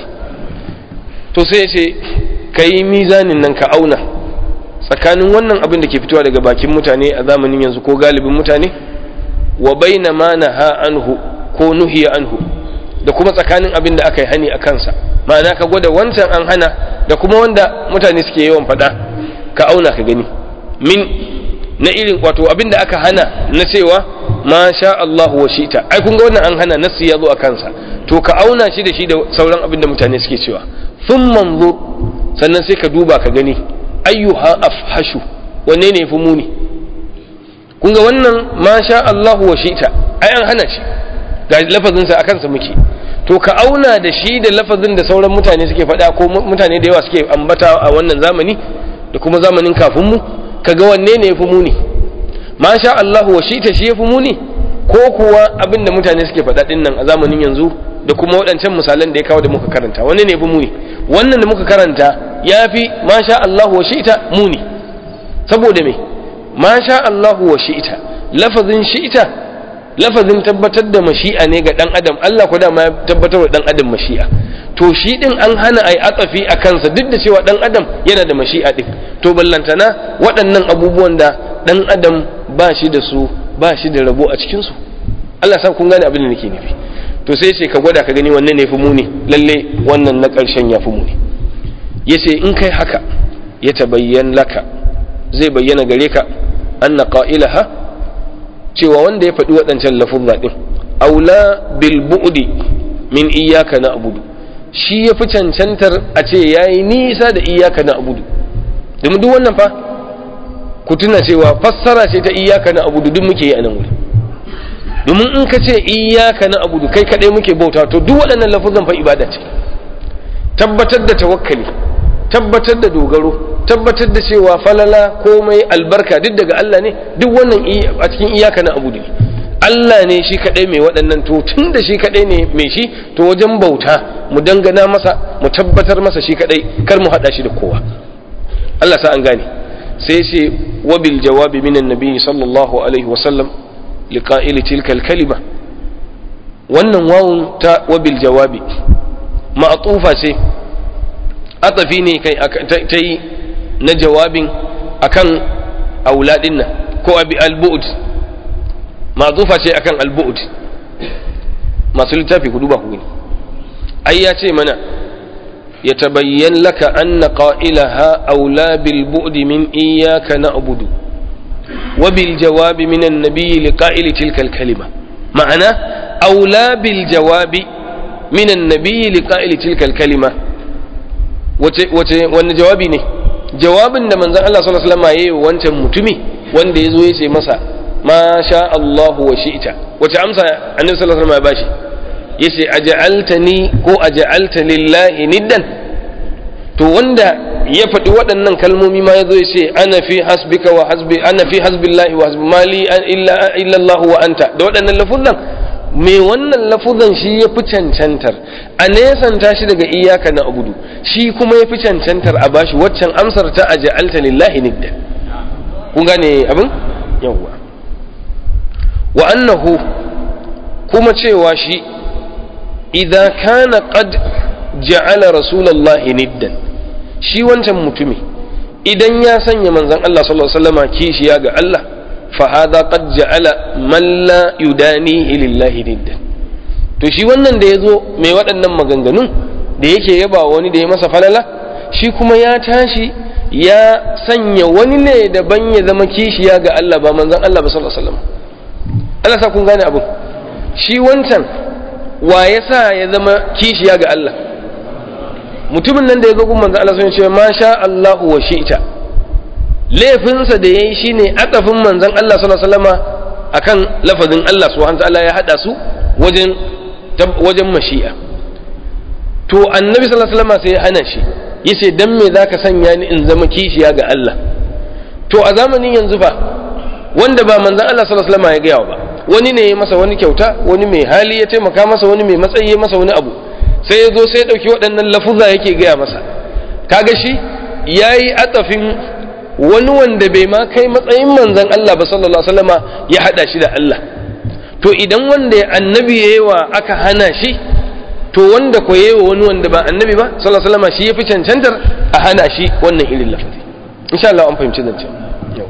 to sai ya ce ka yi mizanin nan ka auna tsakanin wannan abin da ke fitowa daga bakin mutane a zamanin yanzu ko galibin mutane wa baina ma naha anhu ko nuhiya anhu da kuma tsakanin abin da aka yi hani a kansa ma'ana ka gwada wancan an hana da kuma wanda mutane suke yawan faɗa ka auna ka gani min na irin wato abin da aka hana na cewa ma sha Allah wa shita ai kun ga wannan an hana nasu ya zo a kansa to ka auna shi da shi da sauran abin da mutane suke cewa sun manzo sannan sai ka duba ka gani ayyuha afhashu wanne ne fi muni kun ga wannan ma sha Allah wa shita ai an hana shi ga lafazinsa a kansa muke to ka auna da shi da lafazin da sauran mutane suke faɗa ko mutane da yawa suke ambata a wannan zamani da kuma zamanin kafin mu kaga wanne ne yafi muni ma sha Allahu wa shi ta shi yafi muni ko kuwa abin da mutane suke faɗa din nan a zamanin yanzu da kuma waɗancan misalan da ya kawo da muka karanta wanne ne yafi muni wannan da muka karanta yafi ma sha Allahu wa shi ta muni saboda me ma sha Allahu wa shi ta lafazin shi ta lafazin tabbatar da mashi'a ne ga dan adam Allah ko dama ya tabbatar da dan adam mashi'a to shi din an hana ai atsafi a kansa duk da cewa dan adam yana da mashi'a din to ballantana waɗannan abubuwan da dan adam ba shi da su ba shi da rabo a cikin su Allah sa kun gane abin da nake nufi to sai ce ka gwada ka gani wanne ne fi muni lalle wannan na ƙarshen ya fi muni yace in kai haka ya tabayyan laka zai bayyana gare ka anna qailaha cewa wanda ya faɗi waɗancan lafuzza ɗin aula bil bu'di min iyyaka na abudu shi ya fi cancantar a ce ya yi nisa da iyaka na abudu domin duk wannan fa ku tuna cewa fassara ce ta iyaka na abudu duk muke yi a nan wuri domin in ka ce iyaka na abudu kai kaɗai muke bauta to duk waɗannan lafuzan fa ibada ce tabbatar da tawakkali tabbatar da dogaro tabbatar da cewa falala komai albarka duk daga Allah ne duk wannan a cikin iyaka na abu ne Allah ne shi kadai mai waɗannan to tun da shi kadai ne mai shi to wajen bauta mu dangana masa mu tabbatar masa shi kadai kar mu hada shi da kowa Allah sa an gane sai ce wabil jawabi minan nabi sallallahu alaihi wa sallam liqa'ili tilka kalima wannan wawun ta wabil jawabi ma'tufa ce atafi ne kai ta yi na jawabin akan auladin nan ko abi al-bu'd ma'zufa ce akan al-bu'd masu littafi ku duba ku gani ai ya ce mana ya tabayyan laka anna qailaha aula bil bu'd min iyyaka na'budu wa bil jawabi min an-nabiy li qa'ili tilka al-kalima ma'ana aula bil jawabi min an-nabiy li qa'ili tilka al-kalima wace wace wannan jawabi ne jawabin da manzon Allah sallallahu alaihi wasallam yayi wancan mutumi wanda yazo ya ce masa ma sha Allahu wa shi'ta wace amsa annabi sallallahu alaihi wasallam ya bashi yace aj'altani ko aj'alta lillahi niddan to wanda ya faɗi waɗannan kalmomi ma yazo ya ce ana fi hasbika wa hasbi ana fi hasbillahi wa hasbi mali illa illa Allah wa anta da waɗannan lafuzan me wannan lafuzan shi ya fi cancantar a nesanta shi daga iyaka na abudu shi kuma ya fi cancantar a bashi waccan amsar ta aje alta lillahi nidda kun gane abin yawwa wa annahu kuma cewa shi idza kana qad ja'ala rasulullahi niddan shi wancan mutumi idan ya sanya manzon Allah sallallahu alaihi wasallama kishiya ga Allah fa hadha qad ja'ala man la yudanihi lillahi nidda to shi wannan da yazo mai waɗannan maganganun da yake yaba wani da ya masa falala shi kuma ya tashi ya sanya wani ne daban ya zama kishiya ga Allah ba manzon Allah ba sallallahu alaihi wasallam Allah sa kun gane abin shi wancan wa ya sa ya zama kishiya ga Allah mutumin nan da ya zo gun manzon Allah sun ce ma sha Allahu wa shi'ta laifinsa da yayi shine akafin manzon Allah sallallahu alaihi wasallama akan lafazin Allah subhanahu wa ta'ala ya hada su wajen wajen mashi'a to annabi sallallahu alaihi wasallama sai ya hana shi yace dan me zaka sanya ni in zama kishiya ga Allah to a zamanin yanzu fa wanda ba manzon Allah sallallahu alaihi wasallam ya gaya ba wani ne ya masa wani kyauta wani mai hali ya taimaka masa wani mai matsayi ya masa wani abu sai ya zo sai ya dauki waɗannan lafuza yake gaya masa kaga shi yayi atafin wani wanda bai ma kai matsayin manzon Allah ba sallallahu alaihi wasallama ya hada shi da Allah to idan wanda annabi yayi wa aka hana shi to wanda ko yayi wani wanda ba annabi ba sallallahu alaihi wasallam shi yafi cancantar a hana shi wannan irin lafazi insha Allah an fahimci zancen yau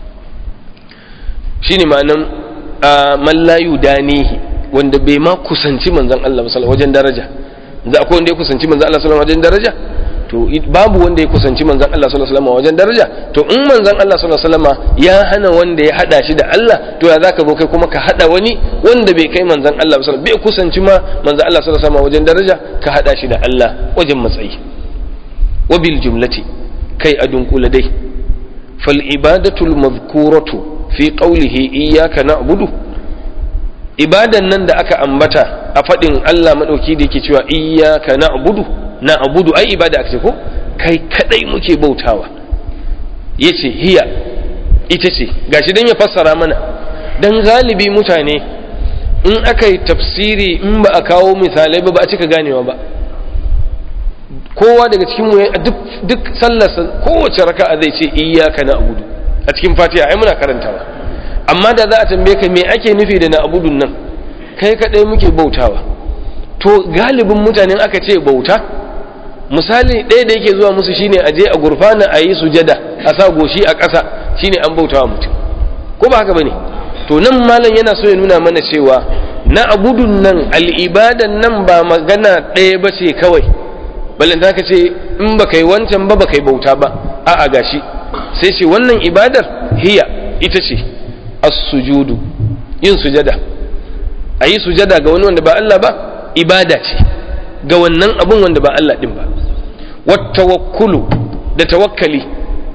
shine ma'anan man la yudanihi wanda bai ma kusanci manzon Allah sallallahu wajen daraja da akwai wanda ya kusanci manzon Allah sallallahu wajen daraja to babu wanda ya kusanci manzon Allah sallallahu alaihi wajen daraja to in manzon Allah sallallahu alaihi ya hana wanda ya hada shi da Allah to ya zaka zo kai kuma ka hada wani wanda bai kai manzon Allah sallallahu bai kusanci ma manzon Allah sallallahu alaihi wajen daraja ka hada shi da Allah wajen matsayi wa bil jumlati kai a dunkula dai fal ibadatu al madhkuratu fi qawlihi iyyaka na'budu ibadan nan da aka ambata a fadin Allah madauki da yake cewa iyyaka na'budu na abudu ai ibada aka ce ko kai kadai muke bautawa yace hiya ita ce gashi dan ya fassara mana dan galibi mutane in aka yi tafsiri in ba a kawo misalai ba ba a cika ganewa ba kowa daga cikin mu duk duk sallarsa kowace raka'a zai ce iyyaka na abudu a cikin fatiha ai muna karantawa amma da za a tambaye ka me ake nufi da na abudun nan kai kadai muke bautawa to galibin mutanen aka ce bauta misali ɗaya da yake zuwa musu shine a je a gurfana a yi sujada a sa goshi a ƙasa shine an bautawa mutum ko ba haka bane to nan malam yana so ya nuna mana cewa na abudun nan al'ibadan nan ba magana ɗaya ba ce kawai balin da ka ce in ba kai wancan ba ba kai bauta ba a'a gashi sai ce wannan ibadar hiya ita ce as-sujudu yin sujada a yi sujada ga wani wanda ba Allah ba ibada ce ga wannan abun wanda ba Allah din ba wattawakkulu da tawakkali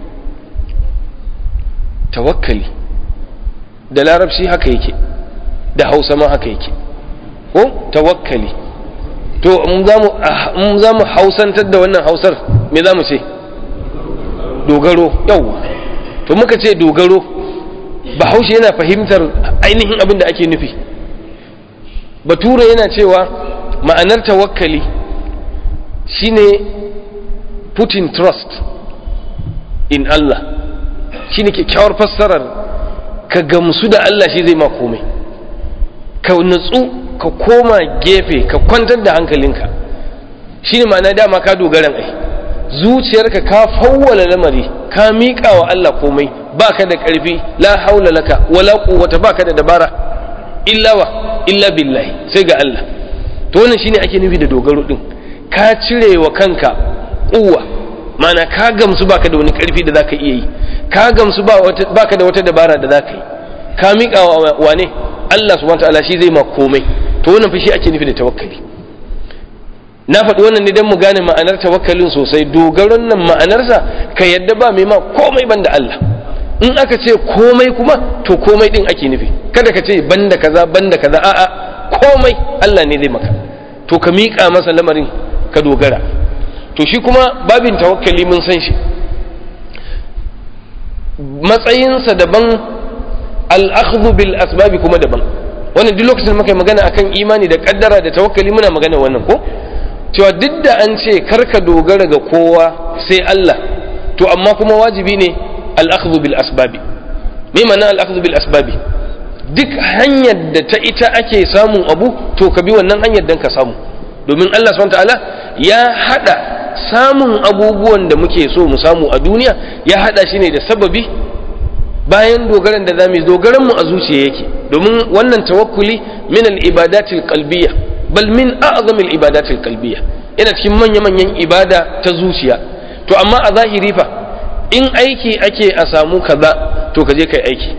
tawakkali da larabci haka yake da hausa ma haka yake ko tawakkali to in za mu hausantar da wannan hausar me za mu ce dogaro yauwa to muka ce dogaro bahaushe yana fahimtar ainihin abin da ake nufi bature yana cewa ma'anar tawakkali shine putting trust in Allah shine kyakkyawar fassarar ka gamsu da Allah shi zai ma komai ka nutsu ka koma gefe ka kwantar da hankalinka shine ma'ana dama ka dogaran ai zuciyarka ka fawwala lamari ka miƙa wa Allah komai baka da ƙarfi la haula laka wala quwwata baka da dabara illa wa illa billahi sai ga Allah to wannan shine ake nufi da dogaro din ka cire wa kanka kuwa mana ka gamsu baka da wani karfi da zaka iya yi ka gamsu baka da wata dabara da zaka yi ka miƙa wa wane Allah subhanahu wataala shi zai ma komai to wannan fa shi ake nufi da tawakkali na faɗi wannan ne don mu gane ma'anar tawakkalin sosai dogaron nan ma'anarsa ka yadda ba mai ma komai banda Allah in aka ce komai kuma to komai din ake nufi kada ka ce banda kaza banda kaza a'a komai Allah ne zai maka to ka miƙa masa lamarin ka dogara to shi kuma babin tawakkali mun san shi matsayinsa daban al'akhdhu bil asbabi kuma daban wannan duk lokacin muka yi magana akan imani da kaddara da tawakkali muna magana wannan ko cewa duk da an ce karka dogara ga kowa sai Allah to amma kuma wajibi ne al'akhdhu bil asbabi me ma'ana al'akhdhu bil asbabi duk hanyar da ta ita ake samun abu to ka bi wannan hanyar dan ka samu domin Allah subhanahu ta'ala ya hada samun abubuwan da muke so mu samu a duniya ya hada shi ne da sababi bayan dogaran da zamu dogaran mu a zuciya yake domin wannan tawakkuli min al-ibadatil qalbiyya bal min a'zamil ibadatil qalbiyya yana cikin manya manyan ibada ta zuciya to amma a zahiri fa in aiki ake a samu kaza to ka je kai aiki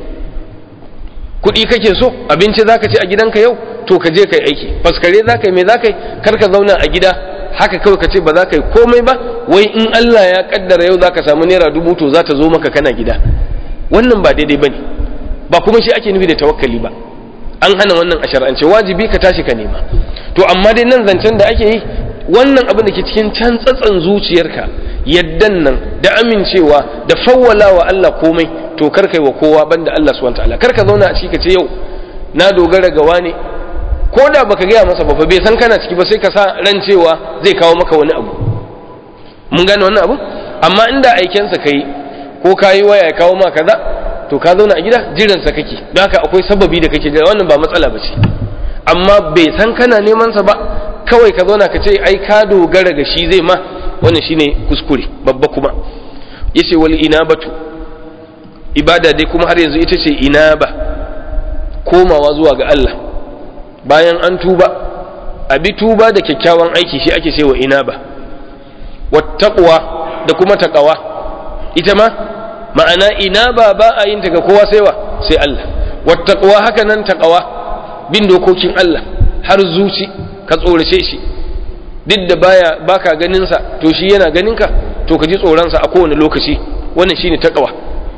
kuɗi kake so abinci zaka ci a gidanka yau to ka je kai aiki faskare zaka yi me zaka yi kar ka zauna a gida haka kawai ka ce ba za ka yi komai ba wai in Allah ya kaddara yau za ka samu naira dubu to za ta zo maka kana gida wannan ba daidai bane ba kuma shi ake nufi da tawakkali ba an hana wannan a shar'ance wajibi ka tashi ka nema to amma dai nan zancen da ake yi wannan abin da ke cikin can tsatsan zuciyarka yaddan nan da amincewa da fawwala wa Allah komai to kar kai wa kowa banda Allah subhanahu wataala kar ka zauna a ciki ka ce yau na dogara ga wani ko da baka gaya masa ba fa bai san kana ciki ba sai ka sa ran cewa zai kawo maka wani abu mun gane wannan abu amma inda aikensa kai ko kayi waya ya kawo maka kaza to ka zauna a gida jiran sa kake don haka akwai sababi da kake jira wannan ba matsala ba ce amma bai san kana neman sa ba kawai ka zauna ka ce ai ka dogara ga shi zai ma wannan shine kuskure babba kuma yace wal inabatu ibada dai kuma har yanzu ita ce inaba komawa zuwa ga Allah bayan an tuba a bi tuba da kyakkyawan aiki shi ake cewa inaba wattaqwa da kuma taqwa ita ma ma'ana inaba ba a yin ta ga kowa sai wa sai Allah wattaqwa haka nan taqwa bin dokokin Allah har zuci ka tsorace shi duk da baya baka ganin sa to shi yana ganin ka to ka ji tsoron sa a kowane lokaci wannan shine taqwa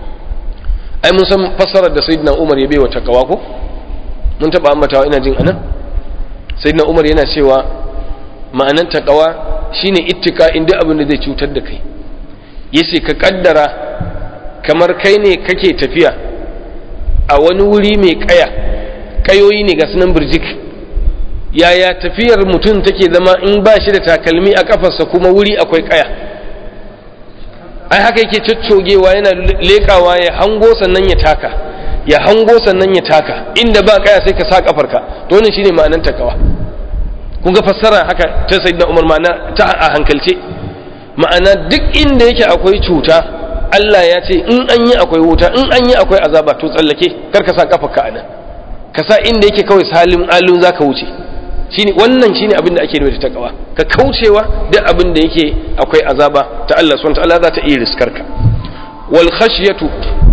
ai mun san fassarar da sayyidina Umar ya baiwa taqwa ko mun taba ambatawa ina jin anan sayyidina Umar yana cewa ma'anan taqwa shine ittika inda abin da zai cutar da kai yace ka kaddara kamar kai ne kake tafiya a wani wuri mai kaya kayoyi ne ga sunan birjik yaya tafiyar mutum take zama in ba shi da takalmi a kafarsa kuma wuri akwai kaya ai haka yake coccogewa yana lekawa ya hango sannan ya taka ya hango sannan ya taka inda ba kaya sai ka sa kafarka to wannan shine ma'anar takawa kun ga fassara haka ta sayyidina Umar ma'ana ta a hankalce ma'ana duk inda yake akwai cuta Allah ya ce in an yi akwai wuta in an yi akwai azaba to tsallake kar ka sa kafarka anan ka sa inda yake kawai salim alun zaka wuce shine wannan shine abin da ake nufi da takawa ka kaucewa duk abin da yake akwai azaba ta Allah subhanahu ta'ala za ta iya riskarka wal khashyatu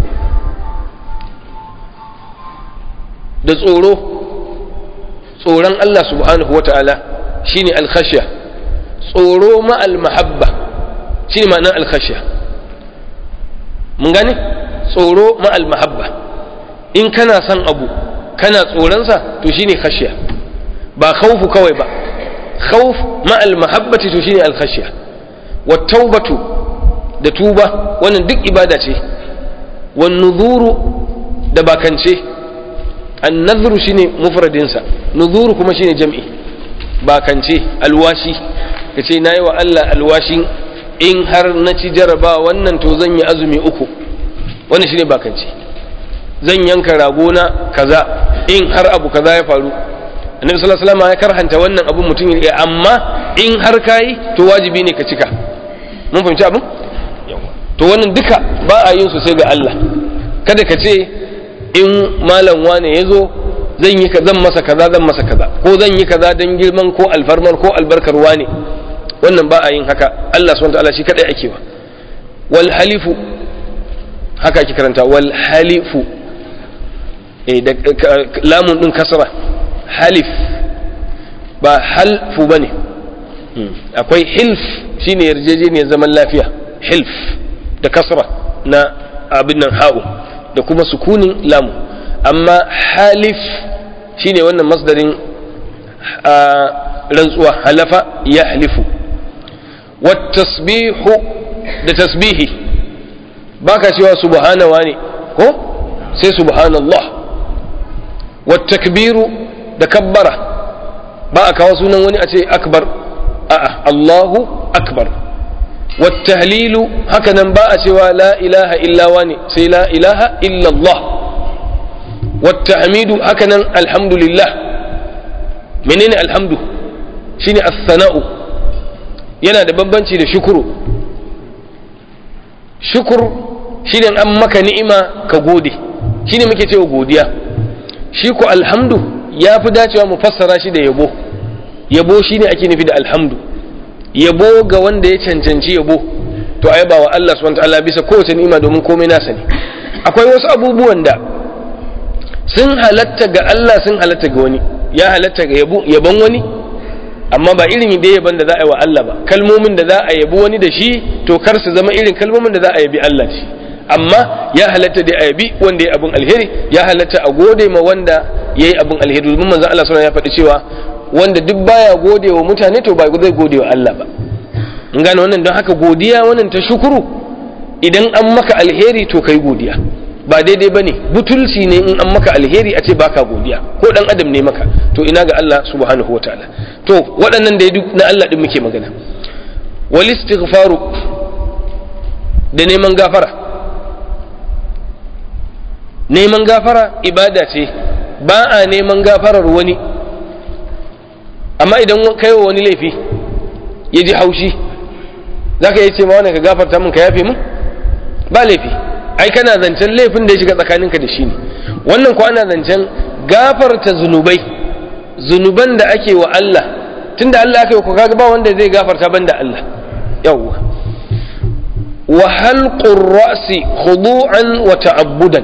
da tsoro tsoron Allah subhanahu wata'ala shine al khashya tsoro ma al mahabba shine ma'anar al khashya mun gane tsoro ma al mahabba in kana son abu kana tsoronsa to shine khashya ba khawfu kawai ba khawf ma al mahabbati to shine al khashya wat taubatu da tuba wannan duk ibada ce wan nuzuru da bakance an nadhru shine mufradin sa nuzuru kuma shine jam'i bakance alwashi kace nayi wa Allah alwashin in har na ci jaraba wannan to zan yi azumi uku wannan shine bakance zan yanka ragona kaza in har abu kaza ya faru annabi sallallahu alaihi wasallam ya karhanta wannan abun mutum ya amma in har kai to wajibi ne ka cika mun fahimci abin to wannan duka ba a yin su sai ga Allah kada ka ce in malam wane ya zo zan yi zan masa kaza zan masa kaza ko zan yi kaza dan girman ko alfarman ko albarkar wane wannan ba a yin haka Allah subhanahu wataala shi kadai ake wa wal halifu haka ake karanta wal halifu eh da lamun din kasra halif ba halfu ba ne akwai hilf shine yarjejeniyar zaman lafiya hilf da kasra na abin nan ha'u da kuma sukunin lamu amma halif shine wannan masdarin rantsuwa halafa ya halifu tasbihu da tasbihi baka cewa subhanawa ne ko sai subhanallah takbiru da kabbara ba a kawo sunan wani a ce akbar a'a Allahu akbar wattahlilu haka nan ba a cewa la ilaha illa wani sai la ilaha illa Allah wattahmidu haka nan alhamdulillah menene alhamdu shine as-sana'u yana da bambanci da shukuru shukur shi ne an maka ni'ima ka gode shi ne muke cewa godiya shi ko alhamdu ya fi dacewa mu fassara shi da yabo yabo shi ne ake nufi da alhamdu yabo ga wanda ya cancanci yabo to a yaba wa Allah subhanahu ta'ala bisa kowace ni'ima domin komai nasa ne akwai wasu abubuwan da sun halatta ga Allah sun halatta ga wani ya halatta ga yabon wani amma ba irin da yaban da za a yi wa Allah ba kalmomin da za a yabi wani da shi to kar su zama irin kalmomin da za a yabi Allah shi amma ya halatta da a yabi wanda ya abin alheri ya halatta a gode ma wanda ya yi abin alheri domin manzon Allah sallallahu ya faɗi cewa wanda duk baya gode wa mutane to ba zai gode wa Allah ba in gane wannan don haka godiya wannan ta shukuru idan an maka alheri to kai godiya ba daidai bane butulci ne in an maka alheri a ce baka godiya ko dan adam ne maka to ina ga Allah subhanahu wataala to waɗannan da duk na Allah din muke magana wal istighfaru da neman gafara neman gafara ibada ce ba a neman gafarar wani amma idan kai wa wani laifi ya ji haushi za ka yi ce ma wani ka gafarta min ka yafe min ba laifi ai kana zancen laifin da ya shiga tsakaninka da shi ne wannan ko ana zancen gafarta zunubai zunuban da ake wa Allah tunda Allah aka yi ko kaga ba wanda zai gafarta banda Allah yawwa wa halqur ra'si khudu'an wa ta'abbudan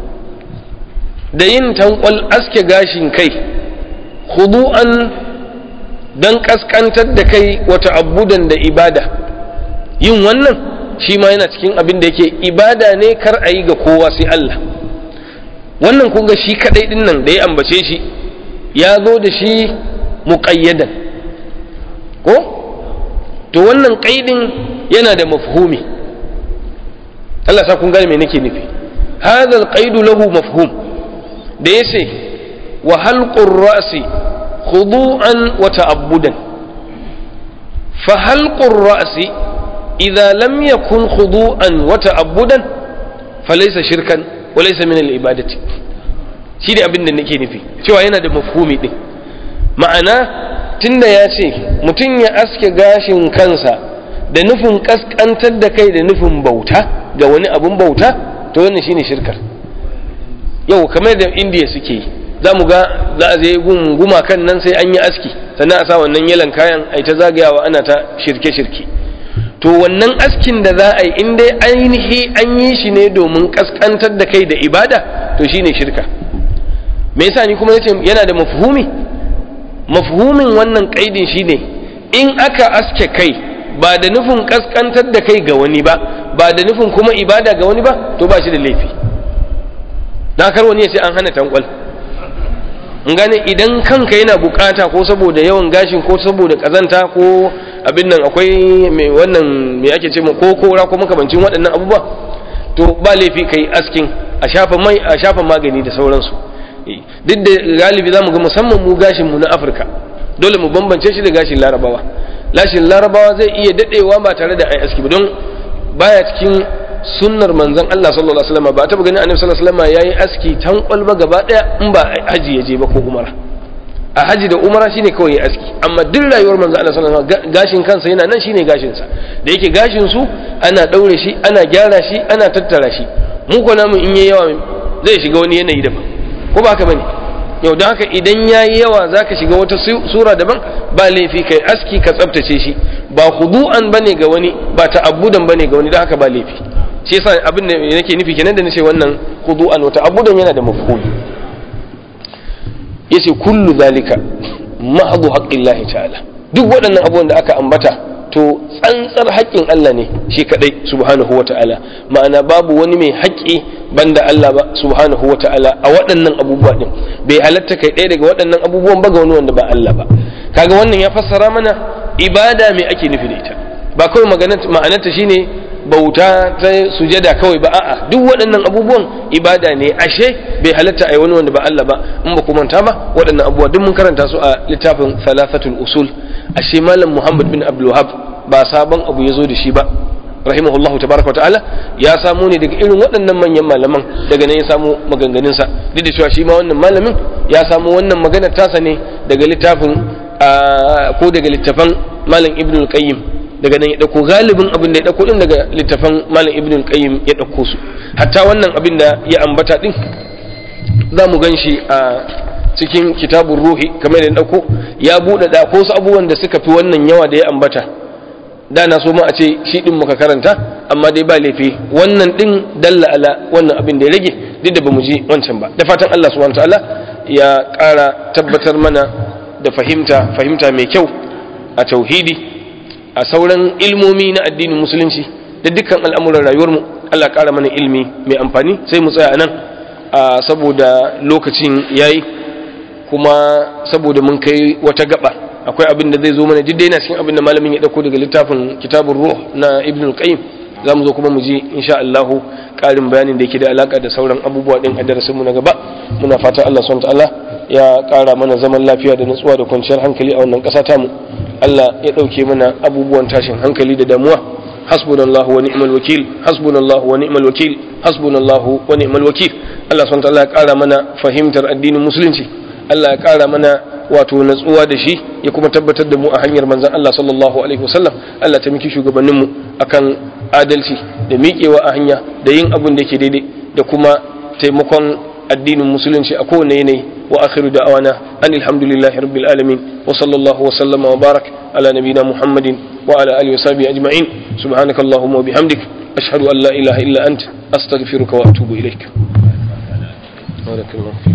da yin tankwal aske gashin kai khudu'an dan kaskantar da kai wa ta'abbudan da ibada yin wannan shi ma yana cikin abin da yake ibada ne kar a yi ga kowa sai Allah wannan kun ga shi kadai din nan da ya ambace shi ya zo da shi muƙayyadan ko to wannan ƙaidin yana da mafhumi Allah sa kun gane me nake nufi hadha alqaidu lahu mafhum da yace wa halqur ra'si khudu'an wa ta'abbudan fa halqur ra'si idza lam yakun khudu'an wa ta'abbudan falaysa shirkan wa laysa min al-ibadati shi da abin da nake nufi cewa yana da mafhumi din ma'ana tunda ya ce mutum ya aske gashin kansa da nufin kaskantar da kai da nufin bauta ga wani abun bauta to wannan shine shirkar yau kamar da indiya suke yi za mu ga za a zai gun gumakan nan sai an yi aski sannan a sa wannan yalan kayan a ta zagayawa ana ta shirke-shirke to wannan askin da za a yi in dai ainihi an yi shi ne domin kaskantar da kai da ibada to shine shirka me yasa ni kuma yace yana da mafhumi mafhumin wannan kaidin shine in aka aske kai ba da nufin kaskantar da kai ga wani ba ba da nufin kuma ibada ga wani ba to ba shi da laifi na kar wani ya ce an hana tankwal in gane idan kanka yana bukata ko saboda yawan gashin ko saboda kazanta ko abin nan akwai mai wannan mai ake ce ko kora ko makamancin waɗannan abubuwa to ba laifi kai askin a shafa mai a shafa magani da sauransu duk da galibi zamu ga musamman mu gashin mu na Afirka dole mu bambance shi da gashin Larabawa lashin Larabawa zai iya dadewa ba tare da ai aski ba don baya cikin sunnar manzon Allah sallallahu alaihi wasallam ba ta ganin annabi sallallahu alaihi wasallam yayi aski tan kwalba gaba daya in ba haji ya je ba ko umara a haji da umara shine kawai ya aski amma duk rayuwar manzon Allah sallallahu alaihi wasallam gashin kansa yana nan shine gashin sa da yake gashin su ana daure shi ana gyara shi ana tattara shi mu ko namu in yayi yawa zai shiga wani yanayi daban ko ba haka bane yau don haka idan yayi yawa zaka shiga wata sura daban ba laifi kai aski ka tsaftace shi ba khudu'an bane ga wani ba ta'abbudan bane ga wani don haka ba laifi shi yasa abin da nake nufi kenan da nace wannan khudu'an wa ta'abbudan yana da mafhumi yace kullu zalika mahdhu haqqillahi ta'ala duk waɗannan abubuwan da aka ambata to tsantsar haƙƙin Allah ne shi kadai subhanahu wa ta'ala ma'ana babu wani mai haƙƙi banda Allah ba subhanahu wa ta'ala a waɗannan abubuwa din bai halatta kai ɗaya daga waɗannan abubuwan ba ga wani wanda ba Allah ba kaga wannan ya fassara mana ibada mai ake nufi da ita ba kawai ma'anarta shine bauta ta sujada kawai ba a'a duk waɗannan abubuwan ibada ne ashe bai halatta a yi wani wanda ba Allah ba in ba ku manta ba waɗannan abubuwa duk mun karanta su a littafin thalathatul usul ashe malam Muhammad bin Abdul Wahhab ba sabon abu ya zo da shi ba rahimahullahu tabaraka wa ta'ala ya samu ne daga irin waɗannan manyan malaman daga nan ya samu maganganun sa duk da cewa shi ma wannan malamin ya samu wannan maganar tasa ne daga littafin ko daga littafan malam Ibn al-Qayyim daga nan ya dauko galibin abin da ya dauko din daga littafan malam ibn al-qayyim ya dauko su hatta wannan abin da ya ambata din za mu gan shi a cikin kitabun ruhi kamar da ya dauko ya buɗe da ko su abubuwan da suka fi wannan yawa da ya ambata da na so ma a ce shi din muka karanta amma dai ba laifi wannan din dalla ala wannan abin da ya rage duk da bamu ji wancan ba da fatan Allah subhanahu wataala ya ƙara tabbatar mana da fahimta fahimta mai kyau a tauhidi a sauran ilmomi na addinin musulunci da dukkan al'amuran rayuwarmu Allah ƙara mana ilmi mai amfani sai mu tsaya a nan saboda lokacin yayi kuma saboda mun kai wata gaba akwai abin da zai zo mana duk yana cikin abin da malamin ya dauko daga littafin kitabun ruh na ibn al-qayyim zamu zo kuma mu ji insha Allah karin bayanin da yake da alaka da sauran abubuwa din a darasin mu na gaba muna fata Allah subhanahu ta'ala ya kara mana zaman lafiya da nutsuwa da kwanciyar hankali a wannan kasa ta mu Allah ya dauke mana abubuwan tashin hankali da damuwa hasbunallahu wa ni'mal wakil hasbunallahu wa ni'mal wakil hasbunallahu wa ni'mal wakil Allah subhanahu ta'ala ya kara mana fahimtar addinin musulunci Allah ya ƙara mana wato natsuwa da shi ya kuma tabbatar da mu a hanyar manzan Allah sallallahu alaihi wasallam Allah ta miki shugabanninmu akan adalci da miƙewa a hanya da yin abin da yake daidai da kuma taimakon addinin musulunci a kowane yanayi wa akhiru da'awana anil hamdulillahi rabbil alamin wa sallallahu wa sallama wa barak ala nabina muhammadin wa ala alihi wa sahbihi ajma'in subhanakallahumma wa bihamdik ashhadu an la ilaha illa ant astaghfiruka wa atubu ilaik barakallahu